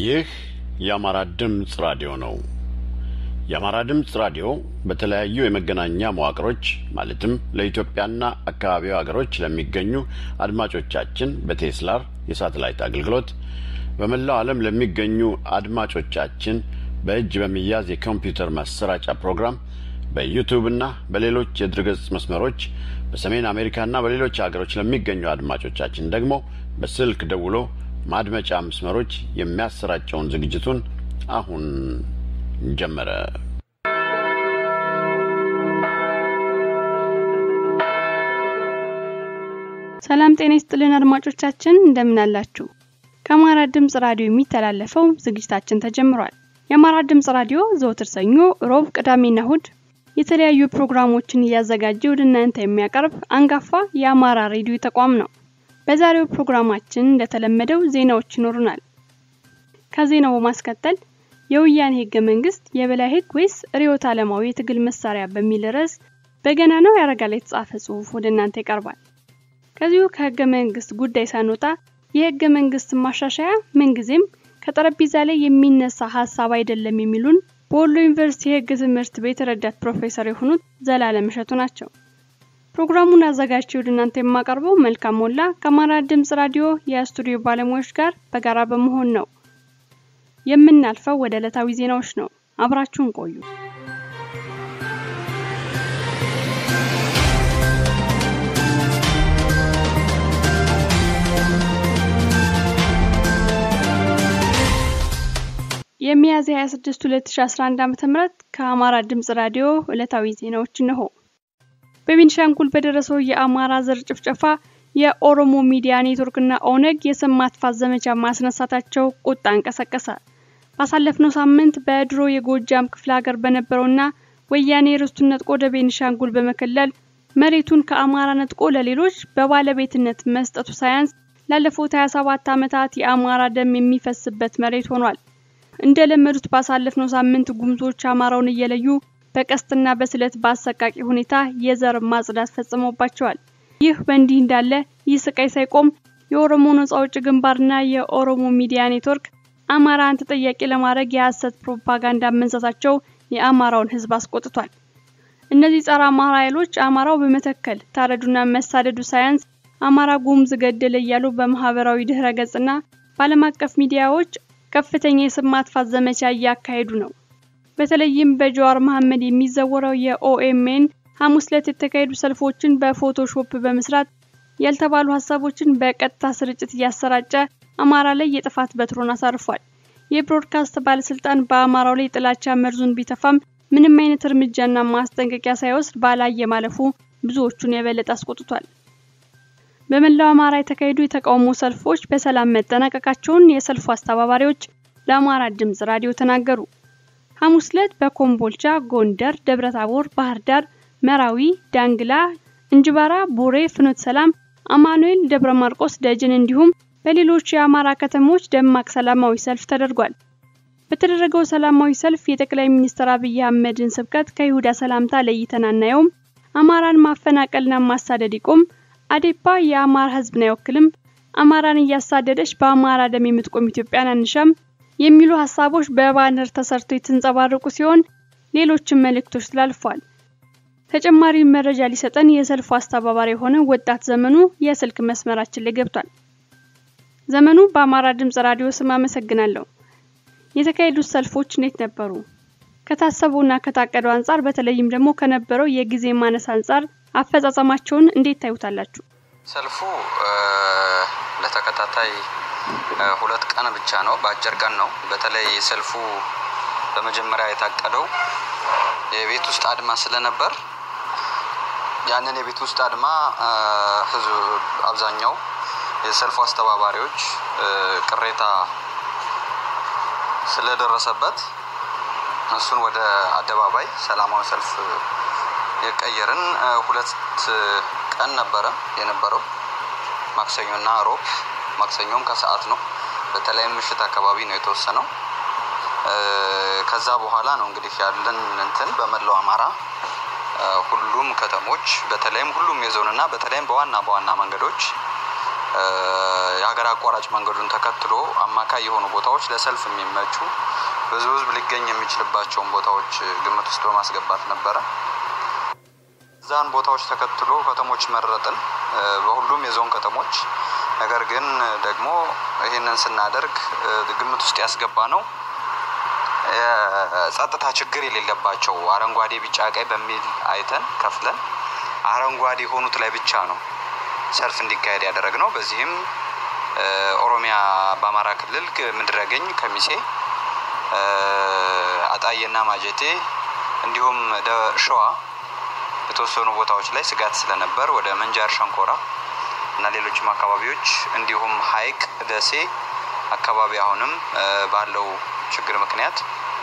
ይህ የአማራ ድምፅ ራዲዮ ነው። የአማራ ድምፅ ራዲዮ በተለያዩ የመገናኛ መዋቅሮች ማለትም ለኢትዮጵያና አካባቢው ሀገሮች ለሚገኙ አድማጮቻችን በቴስላር የሳተላይት አገልግሎት በመላው ዓለም ለሚገኙ አድማጮቻችን በእጅ በሚያዝ የኮምፒውተር ማሰራጫ ፕሮግራም በዩቱብና በሌሎች የድረገጽ መስመሮች በሰሜን አሜሪካና በሌሎች ሀገሮች ለሚገኙ አድማጮቻችን ደግሞ በስልክ ደውሎ ማድመጫ መስመሮች የሚያሰራጨውን ዝግጅቱን አሁን ጀመረ። ሰላም ጤና ይስጥልን አድማጮቻችን፣ እንደምን አላችሁ? ከአማራ ድምጽ ራዲዮ የሚተላለፈው ዝግጅታችን ተጀምሯል። የአማራ ድምጽ ራዲዮ ዘወትር ሰኞ፣ ሮብ፣ ቅዳሜና እሁድ የተለያዩ ፕሮግራሞችን እያዘጋጀ ወደ እናንተ የሚያቀርብ አንጋፋ የአማራ ሬዲዮ ተቋም ነው። በዛሬው ፕሮግራማችን እንደተለመደው ዜናዎች ይኖሩናል። ከዜናው በማስከተል የወያኔ ህገ መንግስት የበላይ ህግ ወይስ ርዕዮተ ዓለማዊ የትግል መሳሪያ በሚል ርዕስ በገና ነው ያረጋል የተጻፈ ጽሑፍ ወደ እናንተ ይቀርባል። ከዚሁ ከህገ መንግስት ጉዳይ ሳንወጣ የህገ መንግስት ማሻሻያ ምንጊዜም ከጠረጴዛ ላይ የሚነሳ ሀሳብ አይደለም የሚሉን በወሎ ዩኒቨርሲቲ የህግ ትምህርት ቤት ረዳት ፕሮፌሰር የሆኑት ዘላለም እሸቱ ናቸው። ፕሮግራሙን አዘጋጅቼ ወደ እናንተ የማቀርበው መልካም ሞላ ከአማራ ድምጽ ራዲዮ የስቱዲዮ ባለሙያዎች ጋር በጋራ በመሆን ነው። የምናልፈው ወደ ዕለታዊ ዜናዎች ነው። አብራችሁን ቆዩ። የሚያዝያ 26 2011 ዓ.ም ከአማራ ድምጽ ራዲዮ ዕለታዊ ዜናዎች እነሆ። በቤኒሻንጉል በደረሰው የአማራ ዘር ጭፍጨፋ የኦሮሞ ሚዲያ ኔትወርክና ኦነግ የስም ማጥፋት ዘመቻ ማስነሳታቸው ቁጣ እንቀሰቀሰ። ባሳለፍነው ሳምንት በድሮ የጎጃም ክፍለ ሀገር በነበረውና ወያኔ ርስቱን ነጥቆ ወደ ቤኒሻንጉል በመከለል መሬቱን ከአማራ ነጥቆ ለሌሎች በባለቤትነት መስጠቱ ሳያንስ ላለፉት 27 ዓመታት የአማራ ደም የሚፈስበት መሬት ሆኗል። እንደለመዱት ባሳለፍነው ሳምንት ጉምዞች አማራውን እየለዩ በቀስትና በስለት በአሰቃቂ ሁኔታ የዘር ማጽዳት ፈጽሞባቸዋል። ይህ በእንዲህ እንዳለ ይህ ስቃይ ሳይቆም የኦሮሞ ነጻ አውጪ ግንባርና የኦሮሞ ሚዲያ ኔትወርክ አማራን ተጠያቂ ለማድረግ የሐሰት ፕሮፓጋንዳ መንዛታቸው የአማራውን ሕዝብ አስቆጥቷል። እነዚህ ጸረ አማራ ኃይሎች አማራው በመተከል ታረዱና መሳደዱ ሳያንስ አማራ ጉምዝ ገደለ እያሉ በማህበራዊ ድህረ ገጽና በዓለም አቀፍ ሚዲያዎች ከፍተኛ የስም ማጥፋት ዘመቻ እያካሄዱ ነው። በተለይም በጀዋር መሐመድ የሚዘወረው የኦኤምኤን ሐሙስ ዕለት የተካሄዱ ሰልፎችን በፎቶሾፕ በመስራት ያልተባሉ ሀሳቦችን በቀጥታ ስርጭት እያሰራጨ አማራ ላይ የጥፋት በትሮን አሳርፏል። የብሮድካስት ባለስልጣን በአማራው ላይ ጥላቻ መርዙን ቢተፋም ምንም አይነት እርምጃና ማስጠንቀቂያ ሳይወስድ ባላየ ማለፉ ብዙዎቹን የበለጠ አስቆጥቷል። በመላው አማራ የተካሄዱ የተቃውሞ ሰልፎች በሰላም መጠናቀቃቸውን የሰልፉ አስተባባሪዎች ለአማራ ድምጽ ራዲዮ ተናገሩ። ሐሙስ ዕለት በኮምቦልቻ፣ ጎንደር፣ ደብረታቦር፣ ባህር ዳር፣ መራዊ፣ ዳንግላ፣ እንጅባራ፣ ቡሬ፣ ፍኖተ ሰላም፣ አማኑኤል፣ ደብረ ማርቆስ፣ ደጀን እንዲሁም በሌሎች የአማራ ከተሞች ደማቅ ሰላማዊ ሰልፍ ተደርጓል። በተደረገው ሰላማዊ ሰልፍ የጠቅላይ ሚኒስትር አብይ አህመድን ስብከት ከይሁዳ ሰላምታ ለይተን አናየውም፣ አማራን ማፈናቀልና ማሳደድ ይቆም፣ አዴፓ የአማራ ሕዝብን አይወክልም፣ አማራን እያሳደደች በአማራ ደም የምትቆም ኢትዮጵያን አንሻም የሚሉ ሀሳቦች በባነር ተሰርተው የተንጸባረቁ ሲሆን ሌሎችም መልእክቶች ተላልፈዋል። ተጨማሪ መረጃ ሊሰጠን የሰልፉ አስተባባሪ የሆነ ወጣት ዘመኑ የስልክ መስመራችን ላይ ገብቷል። ዘመኑ በአማራ ድምጽ ራዲዮ ስም አመሰግናለሁ። የተካሄዱት ሰልፎች እንዴት ነበሩ? ከታሰቡና ከታቀደው አንጻር በተለይም ደግሞ ከነበረው የጊዜ ማነስ አንጻር አፈጻጸማቸውን እንዴት ታዩታላችሁ? ሰልፉ ለተከታታይ ሁለት ቀን ብቻ ነው፣ በአጭር ቀን ነው። በተለይ ሰልፉ በመጀመሪያ የታቀደው የቤት ውስጥ አድማ ስለነበር ያንን የቤት ውስጥ አድማ ህዝብ አብዛኛው የሰልፉ አስተባባሪዎች ቅሬታ ስለደረሰበት እሱን ወደ አደባባይ ሰላማዊ ሰልፍ የቀየርን ሁለት ቀን ነበረ የነበረው ማክሰኞና ሮብ። ማክሰኞም ከሰዓት ነው፣ በተለይም ምሽት አካባቢ ነው የተወሰነው። ከዛ በኋላ ነው እንግዲህ ያለን እንትን በመላው አማራ ሁሉም ከተሞች በተለይም ሁሉም የዞንና በተለይም በዋና በዋና መንገዶች የሀገር አቋራጭ መንገዱን ተከትሎ አማካይ የሆኑ ቦታዎች ለሰልፍ የሚመቹ ብዙ ህዝብ ሊገኝ የሚችልባቸውን ቦታዎች ግምት ውስጥ በማስገባት ነበረ። እዛን ቦታዎች ተከትሎ ከተሞች መረጥን፣ በሁሉም የዞን ከተሞች። ነገር ግን ደግሞ ይህንን ስናደርግ ግምት ውስጥ ያስገባ ነው የጸጥታ ችግር የሌለባቸው አረንጓዴ፣ ቢጫ፣ ቀይ በሚል አይተን ከፍለን አረንጓዴ የሆኑት ላይ ብቻ ነው ሰልፍ እንዲካሄድ ያደረግ ነው። በዚህም ኦሮሚያ በአማራ ክልል ምድረገኝ፣ ከሚሴ፣ አጣዬና ማጀቴ እንዲሁም ሸዋ የተወሰኑ ቦታዎች ላይ ስጋት ስለነበር ወደ ምንጃር ሸንኮራ እና ሌሎችም አካባቢዎች እንዲሁም ሀይቅ ደሴ አካባቢ አሁንም ባለው ችግር ምክንያት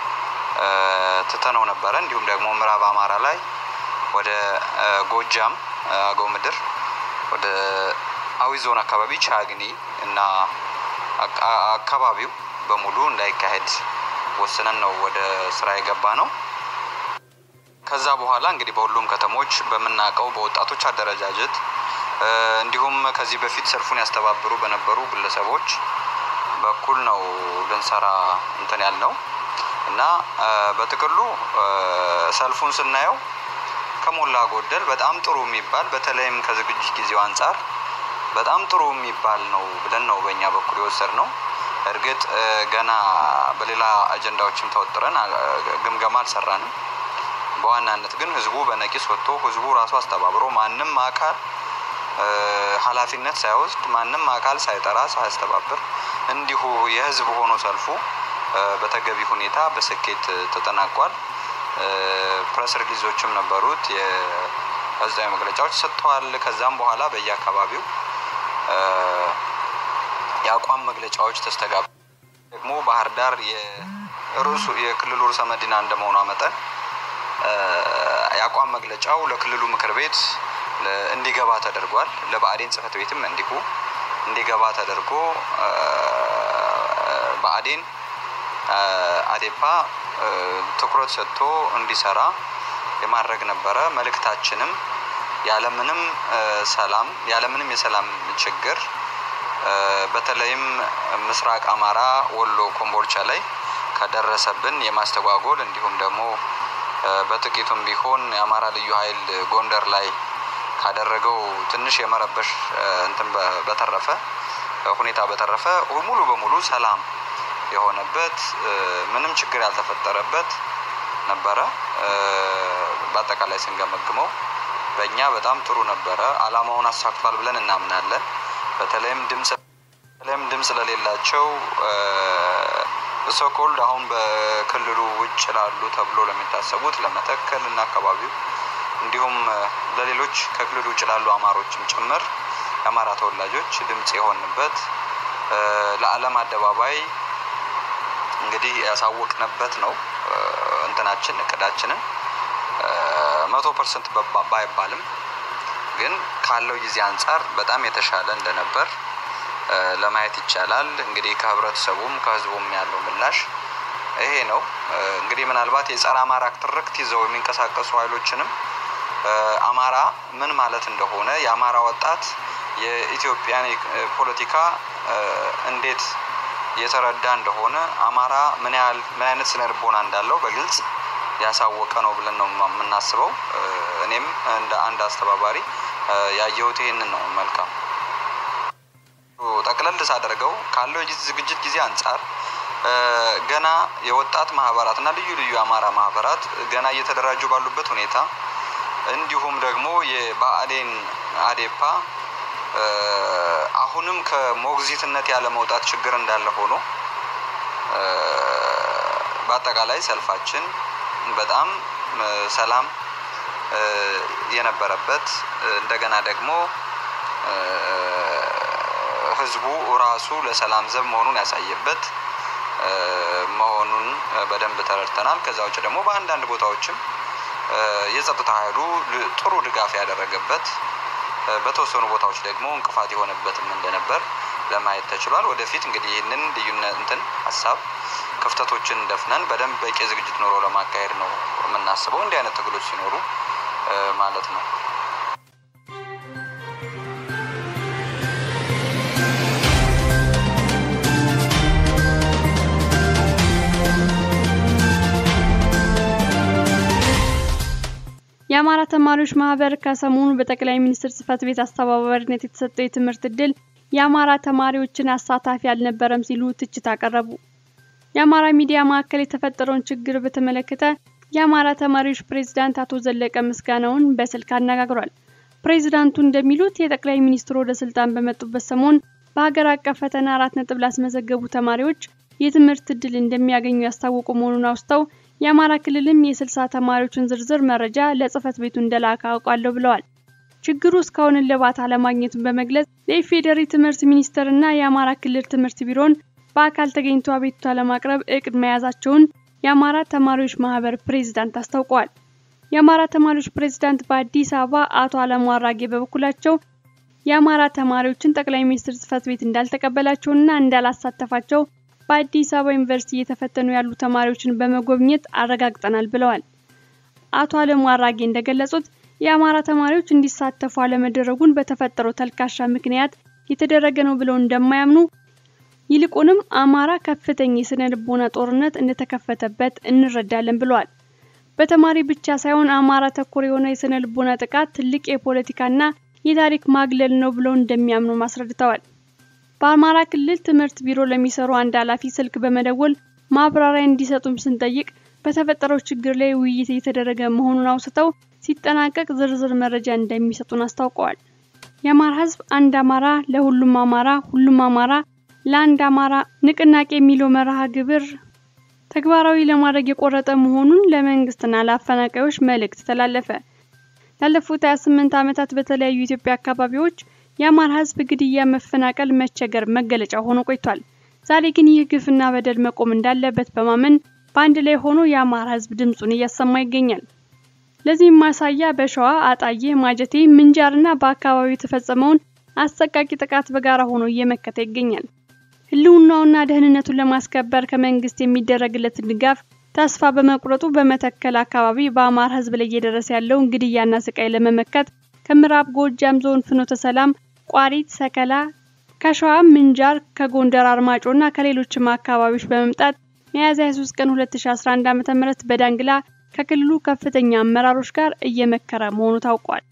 ትተነው ነበረ። እንዲሁም ደግሞ ምዕራብ አማራ ላይ ወደ ጎጃም አገው ምድር ወደ አዊ ዞን አካባቢ ቻግኒ እና አካባቢው በሙሉ እንዳይካሄድ ወስነን ነው ወደ ስራ የገባ ነው። ከዛ በኋላ እንግዲህ በሁሉም ከተሞች በምናውቀው በወጣቶች አደረጃጀት እንዲሁም ከዚህ በፊት ሰልፉን ያስተባብሩ በነበሩ ግለሰቦች በኩል ነው ልንሰራ እንትን ያልነው እና በጥቅሉ ሰልፉን ስናየው ከሞላ ጎደል በጣም ጥሩ የሚባል በተለይም ከዝግጅት ጊዜው አንጻር በጣም ጥሩ የሚባል ነው ብለን ነው በእኛ በኩል የወሰድ ነው። እርግጥ ገና በሌላ አጀንዳዎችም ተወጥረን ግምገማ አልሰራንም። በዋናነት ግን ህዝቡ በነቂስ ወጥቶ ህዝቡ ራሱ አስተባብሮ ማንም አካል ኃላፊነት ሳይወስድ ማንም አካል ሳይጠራ ሳያስተባብር እንዲሁ የህዝብ ሆኖ ሰልፉ በተገቢ ሁኔታ በስኬት ተጠናቋል። ፕሬስ ሪሊዞችም ነበሩት፣ የህዝባዊ መግለጫዎች ሰጥተዋል። ከዛም በኋላ በየአካባቢው የአቋም መግለጫዎች ተስተጋብ ደግሞ ባህር ዳር የርዕሱ የክልሉ ርዕሰ መዲና እንደመሆኗ መጠን የአቋም መግለጫው ለክልሉ ምክር ቤት እንዲገባ ተደርጓል። ለብአዴን ጽህፈት ቤትም እንዲሁ እንዲገባ ተደርጎ ብአዴን አዴፓ ትኩረት ሰጥቶ እንዲሰራ የማድረግ ነበረ። መልእክታችንም ያለምንም ሰላም ያለምንም የሰላም ችግር በተለይም ምስራቅ አማራ ወሎ ኮምቦልቻ ላይ ከደረሰብን የማስተጓጎል እንዲሁም ደግሞ በጥቂቱም ቢሆን የአማራ ልዩ ኃይል ጎንደር ላይ ካደረገው ትንሽ የመረበሽ እንትን በተረፈ ሁኔታ በተረፈ ሙሉ በሙሉ ሰላም የሆነበት ምንም ችግር ያልተፈጠረበት ነበረ። በአጠቃላይ ስንገመግመው በእኛ በጣም ጥሩ ነበረ። አላማውን አሳክቷል ብለን እናምናለን። በተለይም ድምፅ በተለይም ድምፅ ለሌላቸው ሶኮልድ አሁን በክልሉ ውጭ ላሉ ተብሎ ለሚታሰቡት ለመተከል እና አካባቢው እንዲሁም ለሌሎች ከክልሉ ውጭ ላሉ አማሮችም ጭምር የአማራ ተወላጆች ድምፅ የሆንበት ለዓለም አደባባይ እንግዲህ ያሳወቅንበት ነው። እንትናችን እቅዳችንን መቶ ፐርሰንት ባይባልም ግን ካለው ጊዜ አንጻር በጣም የተሻለ እንደነበር ለማየት ይቻላል። እንግዲህ ከህብረተሰቡም ከህዝቡም ያለው ምላሽ ይሄ ነው። እንግዲህ ምናልባት የጸረ አማራ ትርክት ይዘው የሚንቀሳቀሱ ኃይሎችንም አማራ ምን ማለት እንደሆነ የአማራ ወጣት የኢትዮጵያን ፖለቲካ እንዴት የተረዳ እንደሆነ አማራ ምን ያህል ምን አይነት ስነ ልቦና እንዳለው በግልጽ ያሳወቀ ነው ብለን ነው የምናስበው። እኔም እንደ አንድ አስተባባሪ ያየሁት ይህንን ነው። መልካም ጠቅለል ሳደርገው ካለው ዝግጅት ጊዜ አንጻር ገና የወጣት ማህበራት እና ልዩ ልዩ የአማራ ማህበራት ገና እየተደራጁ ባሉበት ሁኔታ እንዲሁም ደግሞ የብአዴን አዴፓ አሁንም ከሞግዚትነት ያለ መውጣት ችግር እንዳለ ሆኖ በአጠቃላይ ሰልፋችን በጣም ሰላም የነበረበት እንደገና ደግሞ ህዝቡ ራሱ ለሰላም ዘብ መሆኑን ያሳየበት መሆኑን በደንብ ተረድተናል። ከዛ ውጭ ደግሞ በአንዳንድ ቦታዎችም የጸጥታ ኃይሉ ጥሩ ድጋፍ ያደረገበት በተወሰኑ ቦታዎች ደግሞ እንቅፋት የሆነበትም እንደነበር ለማየት ተችሏል። ወደፊት እንግዲህ ይህንን ልዩነት እንትን ሀሳብ ክፍተቶችን ደፍነን በደንብ በቂ ዝግጅት ኖሮ ለማካሄድ ነው የምናስበው እንዲህ አይነት ትግሎች ሲኖሩ ማለት ነው። የአማራ ተማሪዎች ማህበር ከሰሞኑ በጠቅላይ ሚኒስትር ጽህፈት ቤት አስተባባሪነት የተሰጠው የትምህርት እድል የአማራ ተማሪዎችን አሳታፊ አልነበረም ሲሉ ትችት አቀረቡ። የአማራ ሚዲያ ማዕከል የተፈጠረውን ችግር በተመለከተ የአማራ ተማሪዎች ፕሬዝዳንት አቶ ዘለቀ ምስጋናውን በስልክ አነጋግሯል። ፕሬዝዳንቱ እንደሚሉት የጠቅላይ ሚኒስትሩ ወደ ስልጣን በመጡበት ሰሞን በሀገር አቀፍ ፈተና አራት ነጥብ ላስመዘገቡ ተማሪዎች የትምህርት እድል እንደሚያገኙ ያስታወቁ መሆኑን አውስተው የአማራ ክልልም የስልሳ ተማሪዎችን ዝርዝር መረጃ ለጽህፈት ቤቱ እንደላከ አውቃለሁ ብለዋል። ችግሩ እስካሁን እልባት አለማግኘቱን በመግለጽ የኢፌዴሪ ትምህርት ሚኒስቴርና የአማራ ክልል ትምህርት ቢሮን በአካል ተገኝቶ አቤቱታ ለማቅረብ እቅድ መያዛቸውን የአማራ ተማሪዎች ማህበር ፕሬዝዳንት አስታውቀዋል። የአማራ ተማሪዎች ፕሬዝዳንት በአዲስ አበባ አቶ አለሙ አራጌ በበኩላቸው የአማራ ተማሪዎችን ጠቅላይ ሚኒስትር ጽህፈት ቤት እንዳልተቀበላቸውና እንዳላሳተፋቸው በአዲስ አበባ ዩኒቨርሲቲ እየተፈተኑ ያሉ ተማሪዎችን በመጎብኘት አረጋግጠናል ብለዋል። አቶ አለሙ አራጌ እንደገለጹት የአማራ ተማሪዎች እንዲሳተፉ አለመደረጉን በተፈጠረው ተልካሻ ምክንያት የተደረገ ነው ብለው እንደማያምኑ ይልቁንም አማራ ከፍተኛ የስነ ልቦና ጦርነት እንደተከፈተበት እንረዳለን ብለዋል። በተማሪ ብቻ ሳይሆን አማራ ተኮር የሆነ የስነ ልቦና ጥቃት ትልቅ የፖለቲካና የታሪክ ማግለል ነው ብለው እንደሚያምኑ አስረድተዋል። በአማራ ክልል ትምህርት ቢሮ ለሚሰሩ አንድ ኃላፊ ስልክ በመደወል ማብራሪያ እንዲሰጡም ስንጠይቅ በተፈጠረው ችግር ላይ ውይይት እየተደረገ መሆኑን አውስተው ሲጠናቀቅ ዝርዝር መረጃ እንደሚሰጡን አስታውቀዋል። የአማራ ሕዝብ አንድ አማራ ለሁሉም አማራ ሁሉም አማራ ለአንድ አማራ ንቅናቄ የሚለው መርሃ ግብር ተግባራዊ ለማድረግ የቆረጠ መሆኑን ለመንግስትና ለአፈናቃዮች መልእክት ተላለፈ። ላለፉት 28 ዓመታት በተለያዩ የኢትዮጵያ አካባቢዎች የአማራ ህዝብ ግድያ፣ መፈናቀል፣ መቸገር መገለጫ ሆኖ ቆይቷል። ዛሬ ግን ይህ ግፍና በደል መቆም እንዳለበት በማመን በአንድ ላይ ሆኖ የአማራ ህዝብ ድምጹን እያሰማ ይገኛል። ለዚህም ማሳያ በሸዋ አጣዬ፣ ማጀቴ፣ ምንጃርና በአካባቢው የተፈጸመውን አሰቃቂ ጥቃት በጋራ ሆኖ እየመከተ ይገኛል። ህልውናውና ደህንነቱን ለማስከበር ከመንግስት የሚደረግለትን ድጋፍ ተስፋ በመቁረጡ በመተከል አካባቢ በአማራ ህዝብ ላይ እየደረሰ ያለውን ግድያና ስቃይ ለመመከት ከምዕራብ ጎጃም ዞን ፍኖተ ሰላም፣ ቋሪት፣ ሰከላ፣ ከሸዋ ምንጃር፣ ከጎንደር አርማጮና ከሌሎችም አካባቢዎች በመምጣት ሚያዝያ 23 ቀን 2011 ዓ.ም በዳንግላ ከክልሉ ከፍተኛ አመራሮች ጋር እየመከረ መሆኑ ታውቋል።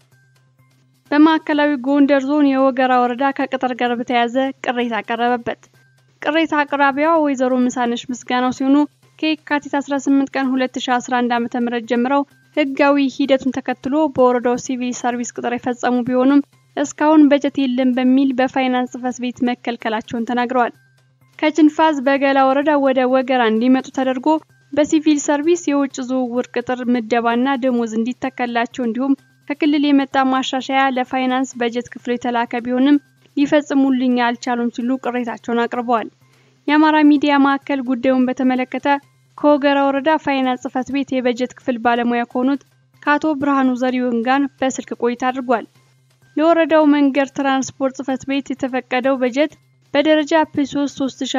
በማዕከላዊ ጎንደር ዞን የወገራ ወረዳ ከቅጥር ጋር በተያያዘ ቅሬታ ቀረበበት። ቅሬታ አቅራቢዋ ወይዘሮ ምሳነሽ ምስጋናው ሲሆኑ ከየካቲት 18 ቀን 2011 ዓ.ም ጀምረው ህጋዊ ሂደቱን ተከትሎ በወረዳው ሲቪል ሰርቪስ ቅጥር የፈጸሙ ቢሆኑም እስካሁን በጀት የለም በሚል በፋይናንስ ጽሕፈት ቤት መከልከላቸውን ተናግረዋል። ከጅንፋዝ በገላ ወረዳ ወደ ወገራ እንዲመጡ ተደርጎ በሲቪል ሰርቪስ የውጭ ዝውውር ቅጥር ምደባና ደሞዝ እንዲተከላቸው እንዲሁም ከክልል የመጣ ማሻሻያ ለፋይናንስ በጀት ክፍል የተላከ ቢሆንም ሊፈጽሙልኝ አልቻሉም ሲሉ ቅሬታቸውን አቅርበዋል። የአማራ ሚዲያ ማዕከል ጉዳዩን በተመለከተ ከወገራ ወረዳ ፋይናንስ ጽሕፈት ቤት የበጀት ክፍል ባለሙያ ከሆኑት ከአቶ ብርሃኑ ዘሪሁን ጋር በስልክ ቆይታ አድርጓል። ለወረዳው መንገድ ትራንስፖርት ጽሕፈት ቤት የተፈቀደው በጀት በደረጃ ፕ3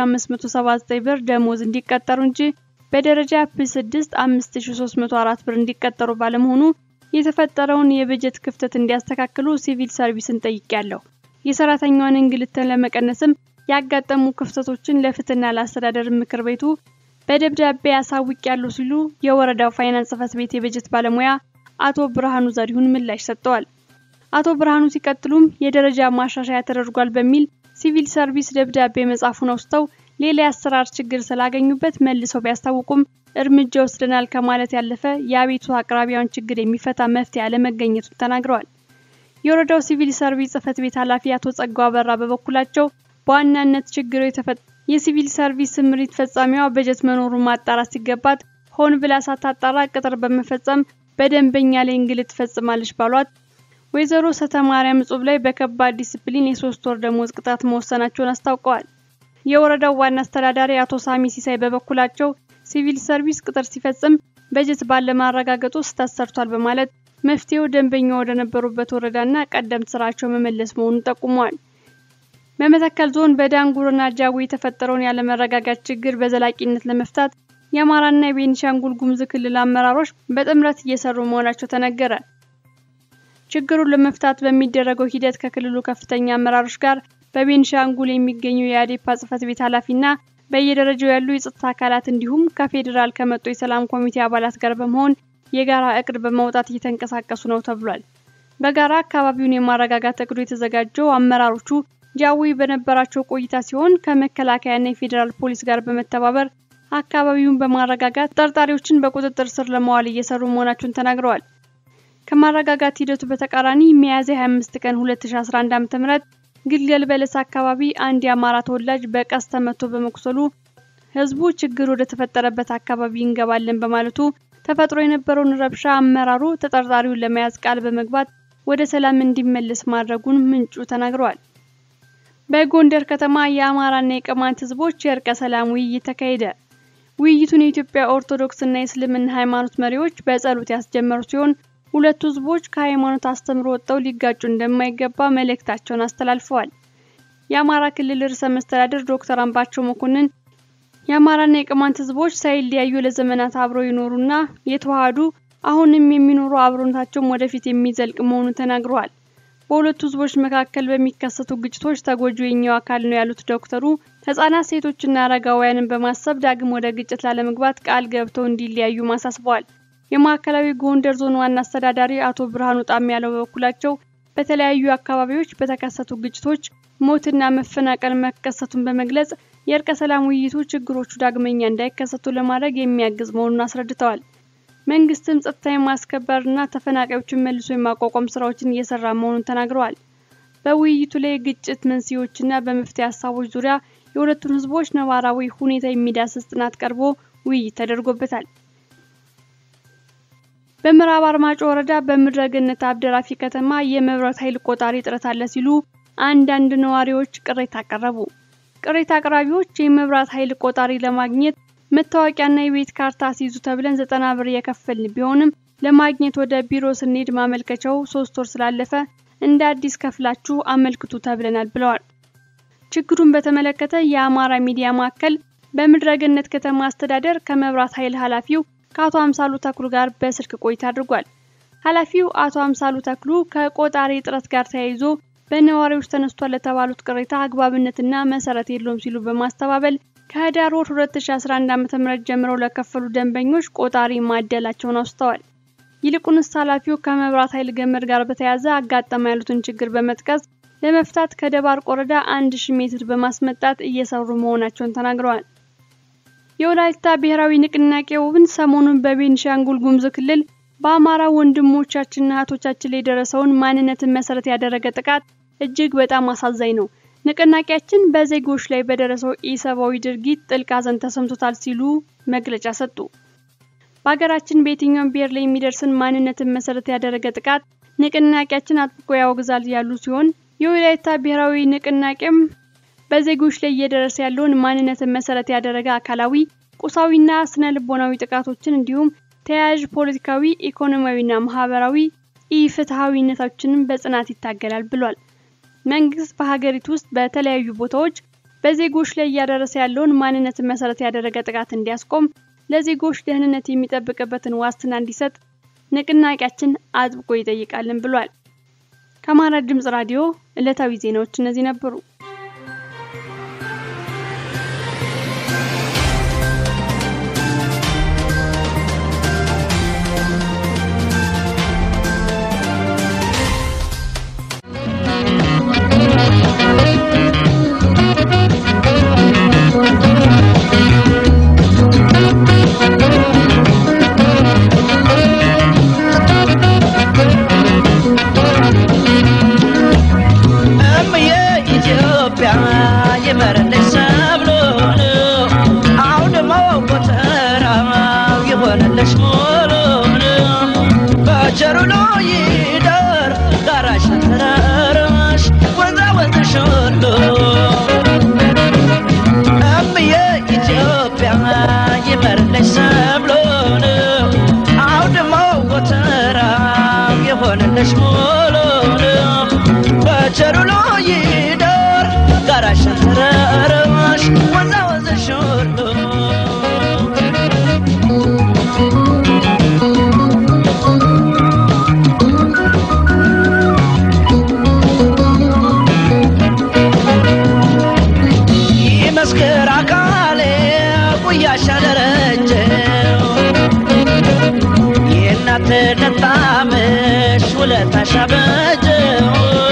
3579 ብር ደሞዝ እንዲቀጠሩ እንጂ በደረጃ ፕ6 5304 ብር እንዲቀጠሩ ባለመሆኑ የተፈጠረውን የበጀት ክፍተት እንዲያስተካክሉ ሲቪል ሰርቪስን ጠይቄያለሁ። የሰራተኛዋን እንግልትን ለመቀነስም ያጋጠሙ ክፍተቶችን ለፍትህና ለአስተዳደር ምክር ቤቱ በደብዳቤ ያሳውቃሉ ሲሉ የወረዳው ፋይናንስ ጽሕፈት ቤት የበጀት ባለሙያ አቶ ብርሃኑ ዘሪሁን ምላሽ ሰጥተዋል። አቶ ብርሃኑ ሲቀጥሉም የደረጃ ማሻሻያ ተደርጓል በሚል ሲቪል ሰርቪስ ደብዳቤ መጻፉን አውስተው ሌላ የአሰራር ችግር ስላገኙበት መልሰው ቢያስታውቁም እርምጃ ወስደናል ከማለት ያለፈ የአቤቱ አቅራቢያን ችግር የሚፈታ መፍትሄ አለመገኘቱን ተናግረዋል። የወረዳው ሲቪል ሰርቪስ ጽሕፈት ቤት ኃላፊ አቶ ጸጋው አበራ በበኩላቸው በዋናነት ችግሩ የተፈጠ የሲቪል ሰርቪስ ስምሪት ፈጻሚዋ በጀት መኖሩን ማጣራት ሲገባት ሆን ብላ ሳታጣራ ቅጥር በመፈጸም በደንበኛ ላይ እንግልት ትፈጽማለች ባሏት ወይዘሮ ሰተማርያም እጹብ ላይ በከባድ ዲስፕሊን የሶስት ወር ደሞዝ ቅጣት መወሰናቸውን አስታውቀዋል። የወረዳው ዋና አስተዳዳሪ አቶ ሳሚ ሲሳይ በበኩላቸው ሲቪል ሰርቪስ ቅጥር ሲፈጽም በጀት ባለማረጋገጡ ስህተት ሰርቷል በማለት መፍትሄው ደንበኛ ወደ ነበሩበት ወረዳና ቀደምት ስራቸው መመለስ መሆኑን ጠቁመዋል። በመተከል ዞን በዳንጉርና ጃዊ የተፈጠረውን ያለመረጋጋት ችግር በዘላቂነት ለመፍታት የአማራና የቤኒሻንጉል ጉሙዝ ክልል አመራሮች በጥምረት እየሰሩ መሆናቸው ተነገረ። ችግሩን ለመፍታት በሚደረገው ሂደት ከክልሉ ከፍተኛ አመራሮች ጋር በቤኒሻንጉል የሚገኙ የአዴፓ ጽሕፈት ቤት ኃላፊና በየደረጃው ያሉ የጸጥታ አካላት እንዲሁም ከፌዴራል ከመጡ የሰላም ኮሚቴ አባላት ጋር በመሆን የጋራ እቅድ በማውጣት እየተንቀሳቀሱ ነው ተብሏል። በጋራ አካባቢውን የማረጋጋት እቅዱ የተዘጋጀው አመራሮቹ ጃዊ በነበራቸው ቆይታ ሲሆን ከመከላከያና የፌዴራል ፖሊስ ጋር በመተባበር አካባቢውን በማረጋጋት ጠርጣሪዎችን በቁጥጥር ስር ለማዋል እየሰሩ መሆናቸውን ተናግረዋል። ከማረጋጋት ሂደቱ በተቃራኒ ሚያዝያ 25 ቀን 2011 ዓ.ም ግልገል በለስ አካባቢ አንድ የአማራ ተወላጅ በቀስት ተመቶ በመቁሰሉ ህዝቡ ችግር ወደ ተፈጠረበት አካባቢ እንገባለን በማለቱ ተፈጥሮ የነበረውን ረብሻ አመራሩ ተጠርጣሪውን ለመያዝ ቃል በመግባት ወደ ሰላም እንዲመለስ ማድረጉን ምንጩ ተናግረዋል። በጎንደር ከተማ የአማራና የቅማንት ህዝቦች የእርቀ ሰላም ውይይት ተካሄደ። ውይይቱን የኢትዮጵያ ኦርቶዶክስና የእስልምና ሃይማኖት መሪዎች በጸሎት ያስጀመሩ ሲሆን ሁለቱ ህዝቦች ከሃይማኖት አስተምሮ ወጥተው ሊጋጩ እንደማይገባ መልእክታቸውን አስተላልፈዋል። የአማራ ክልል ርዕሰ መስተዳድር ዶክተር አምባቸው መኮንን የአማራና የቅማንት ህዝቦች ሳይለያዩ ለዘመናት አብረው የኖሩና የተዋሃዱ አሁንም የሚኖሩ አብሮነታቸውም ወደፊት የሚዘልቅ መሆኑን ተናግረዋል። በሁለቱ ህዝቦች መካከል በሚከሰቱ ግጭቶች ተጎጂው የኛው አካል ነው ያሉት ዶክተሩ ህጻናት፣ ሴቶችና አረጋውያንን በማሰብ ዳግም ወደ ግጭት ላለመግባት ቃል ገብተው እንዲለያዩ ማሳስበዋል። የማዕከላዊ ጎንደር ዞን ዋና አስተዳዳሪ አቶ ብርሃኑ ጣም ያለው በበኩላቸው በተለያዩ አካባቢዎች በተከሰቱ ግጭቶች ሞትና መፈናቀል መከሰቱን በመግለጽ የእርቀ ሰላም ውይይቱ ችግሮቹ ዳግመኛ እንዳይከሰቱ ለማድረግ የሚያግዝ መሆኑን አስረድተዋል። መንግስትም ጸጥታ የማስከበርና ተፈናቃዮችን መልሶ የማቋቋም ስራዎችን እየሰራ መሆኑን ተናግረዋል። በውይይቱ ላይ የግጭት መንስኤዎችና በመፍትሄ ሀሳቦች ዙሪያ የሁለቱን ህዝቦች ነባራዊ ሁኔታ የሚዳስስ ጥናት ቀርቦ ውይይት ተደርጎበታል። በምዕራብ አርማጮ ወረዳ በምድረ ገነት አብደራፊ ከተማ የመብራት ኃይል ቆጣሪ እጥረት አለ ሲሉ አንዳንድ ነዋሪዎች ቅሬታ አቀረቡ። ቅሬታ አቅራቢዎች የመብራት ኃይል ቆጣሪ ለማግኘት መታወቂያና የቤት ካርታ ሲይዙ ተብለን ዘጠና ብር የከፈልን ቢሆንም ለማግኘት ወደ ቢሮ ስንሄድ ማመልከቻው ሶስት ወር ስላለፈ እንደ አዲስ ከፍላችሁ አመልክቱ ተብለናል ብለዋል። ችግሩን በተመለከተ የአማራ ሚዲያ ማዕከል በምድረ ገነት ከተማ አስተዳደር ከመብራት ኃይል ኃላፊው ከአቶ አምሳሉ ተክሉ ጋር በስልክ ቆይታ አድርጓል። ኃላፊው አቶ አምሳሉ ተክሉ ከቆጣሪ እጥረት ጋር ተያይዞ በነዋሪዎች ተነስቷል ለተባሉት ቅሬታ አግባብነትና መሰረት የለውም ሲሉ በማስተባበል ከህዳር ወር 2011 ዓ.ም ጀምረው ለከፈሉ ደንበኞች ቆጣሪ ማደላቸውን አውስተዋል። ይልቁንስ ኃላፊው ከመብራት ኃይል ገመድ ጋር በተያያዘ አጋጠመ ያሉትን ችግር በመጥቀስ ለመፍታት ከደባርቅ ወረዳ 1000 ሜትር በማስመጣት እየሰሩ መሆናቸውን ተናግረዋል። የወላይታ ብሔራዊ ንቅናቄ ውብን ሰሞኑን በቤኒሻንጉል ጉሙዝ ክልል በአማራ ወንድሞቻችንና እህቶቻችን ላይ የደረሰውን ማንነትን መሰረት ያደረገ ጥቃት እጅግ በጣም አሳዛኝ ነው። ንቅናቄያችን በዜጎች ላይ በደረሰው ኢሰብአዊ ድርጊት ጥልቅ ሐዘን ተሰምቶታል ሲሉ መግለጫ ሰጡ። በሀገራችን በየትኛውም ብሔር ላይ የሚደርስን ማንነትን መሰረት ያደረገ ጥቃት ንቅናቄያችን አጥብቆ ያወግዛል ያሉ ሲሆን የወላይታ ብሔራዊ ንቅናቄም በዜጎች ላይ እየደረሰ ያለውን ማንነትን መሰረት ያደረገ አካላዊ፣ ቁሳዊና ስነ ልቦናዊ ጥቃቶችን እንዲሁም ተያያዥ ፖለቲካዊ፣ ኢኮኖሚያዊና ማህበራዊ ኢፍትሐዊነቶችንም በጽናት ይታገላል ብሏል። መንግስት በሀገሪቱ ውስጥ በተለያዩ ቦታዎች በዜጎች ላይ እያደረሰ ያለውን ማንነትን መሰረት ያደረገ ጥቃት እንዲያስቆም፣ ለዜጎች ደህንነት የሚጠብቅበትን ዋስትና እንዲሰጥ ንቅናቄያችን አጥብቆ ይጠይቃልን ብሏል። ከአማራ ድምጽ ራዲዮ ዕለታዊ ዜናዎች እነዚህ ነበሩ። እምዬ ኢትዮጵያ በጀው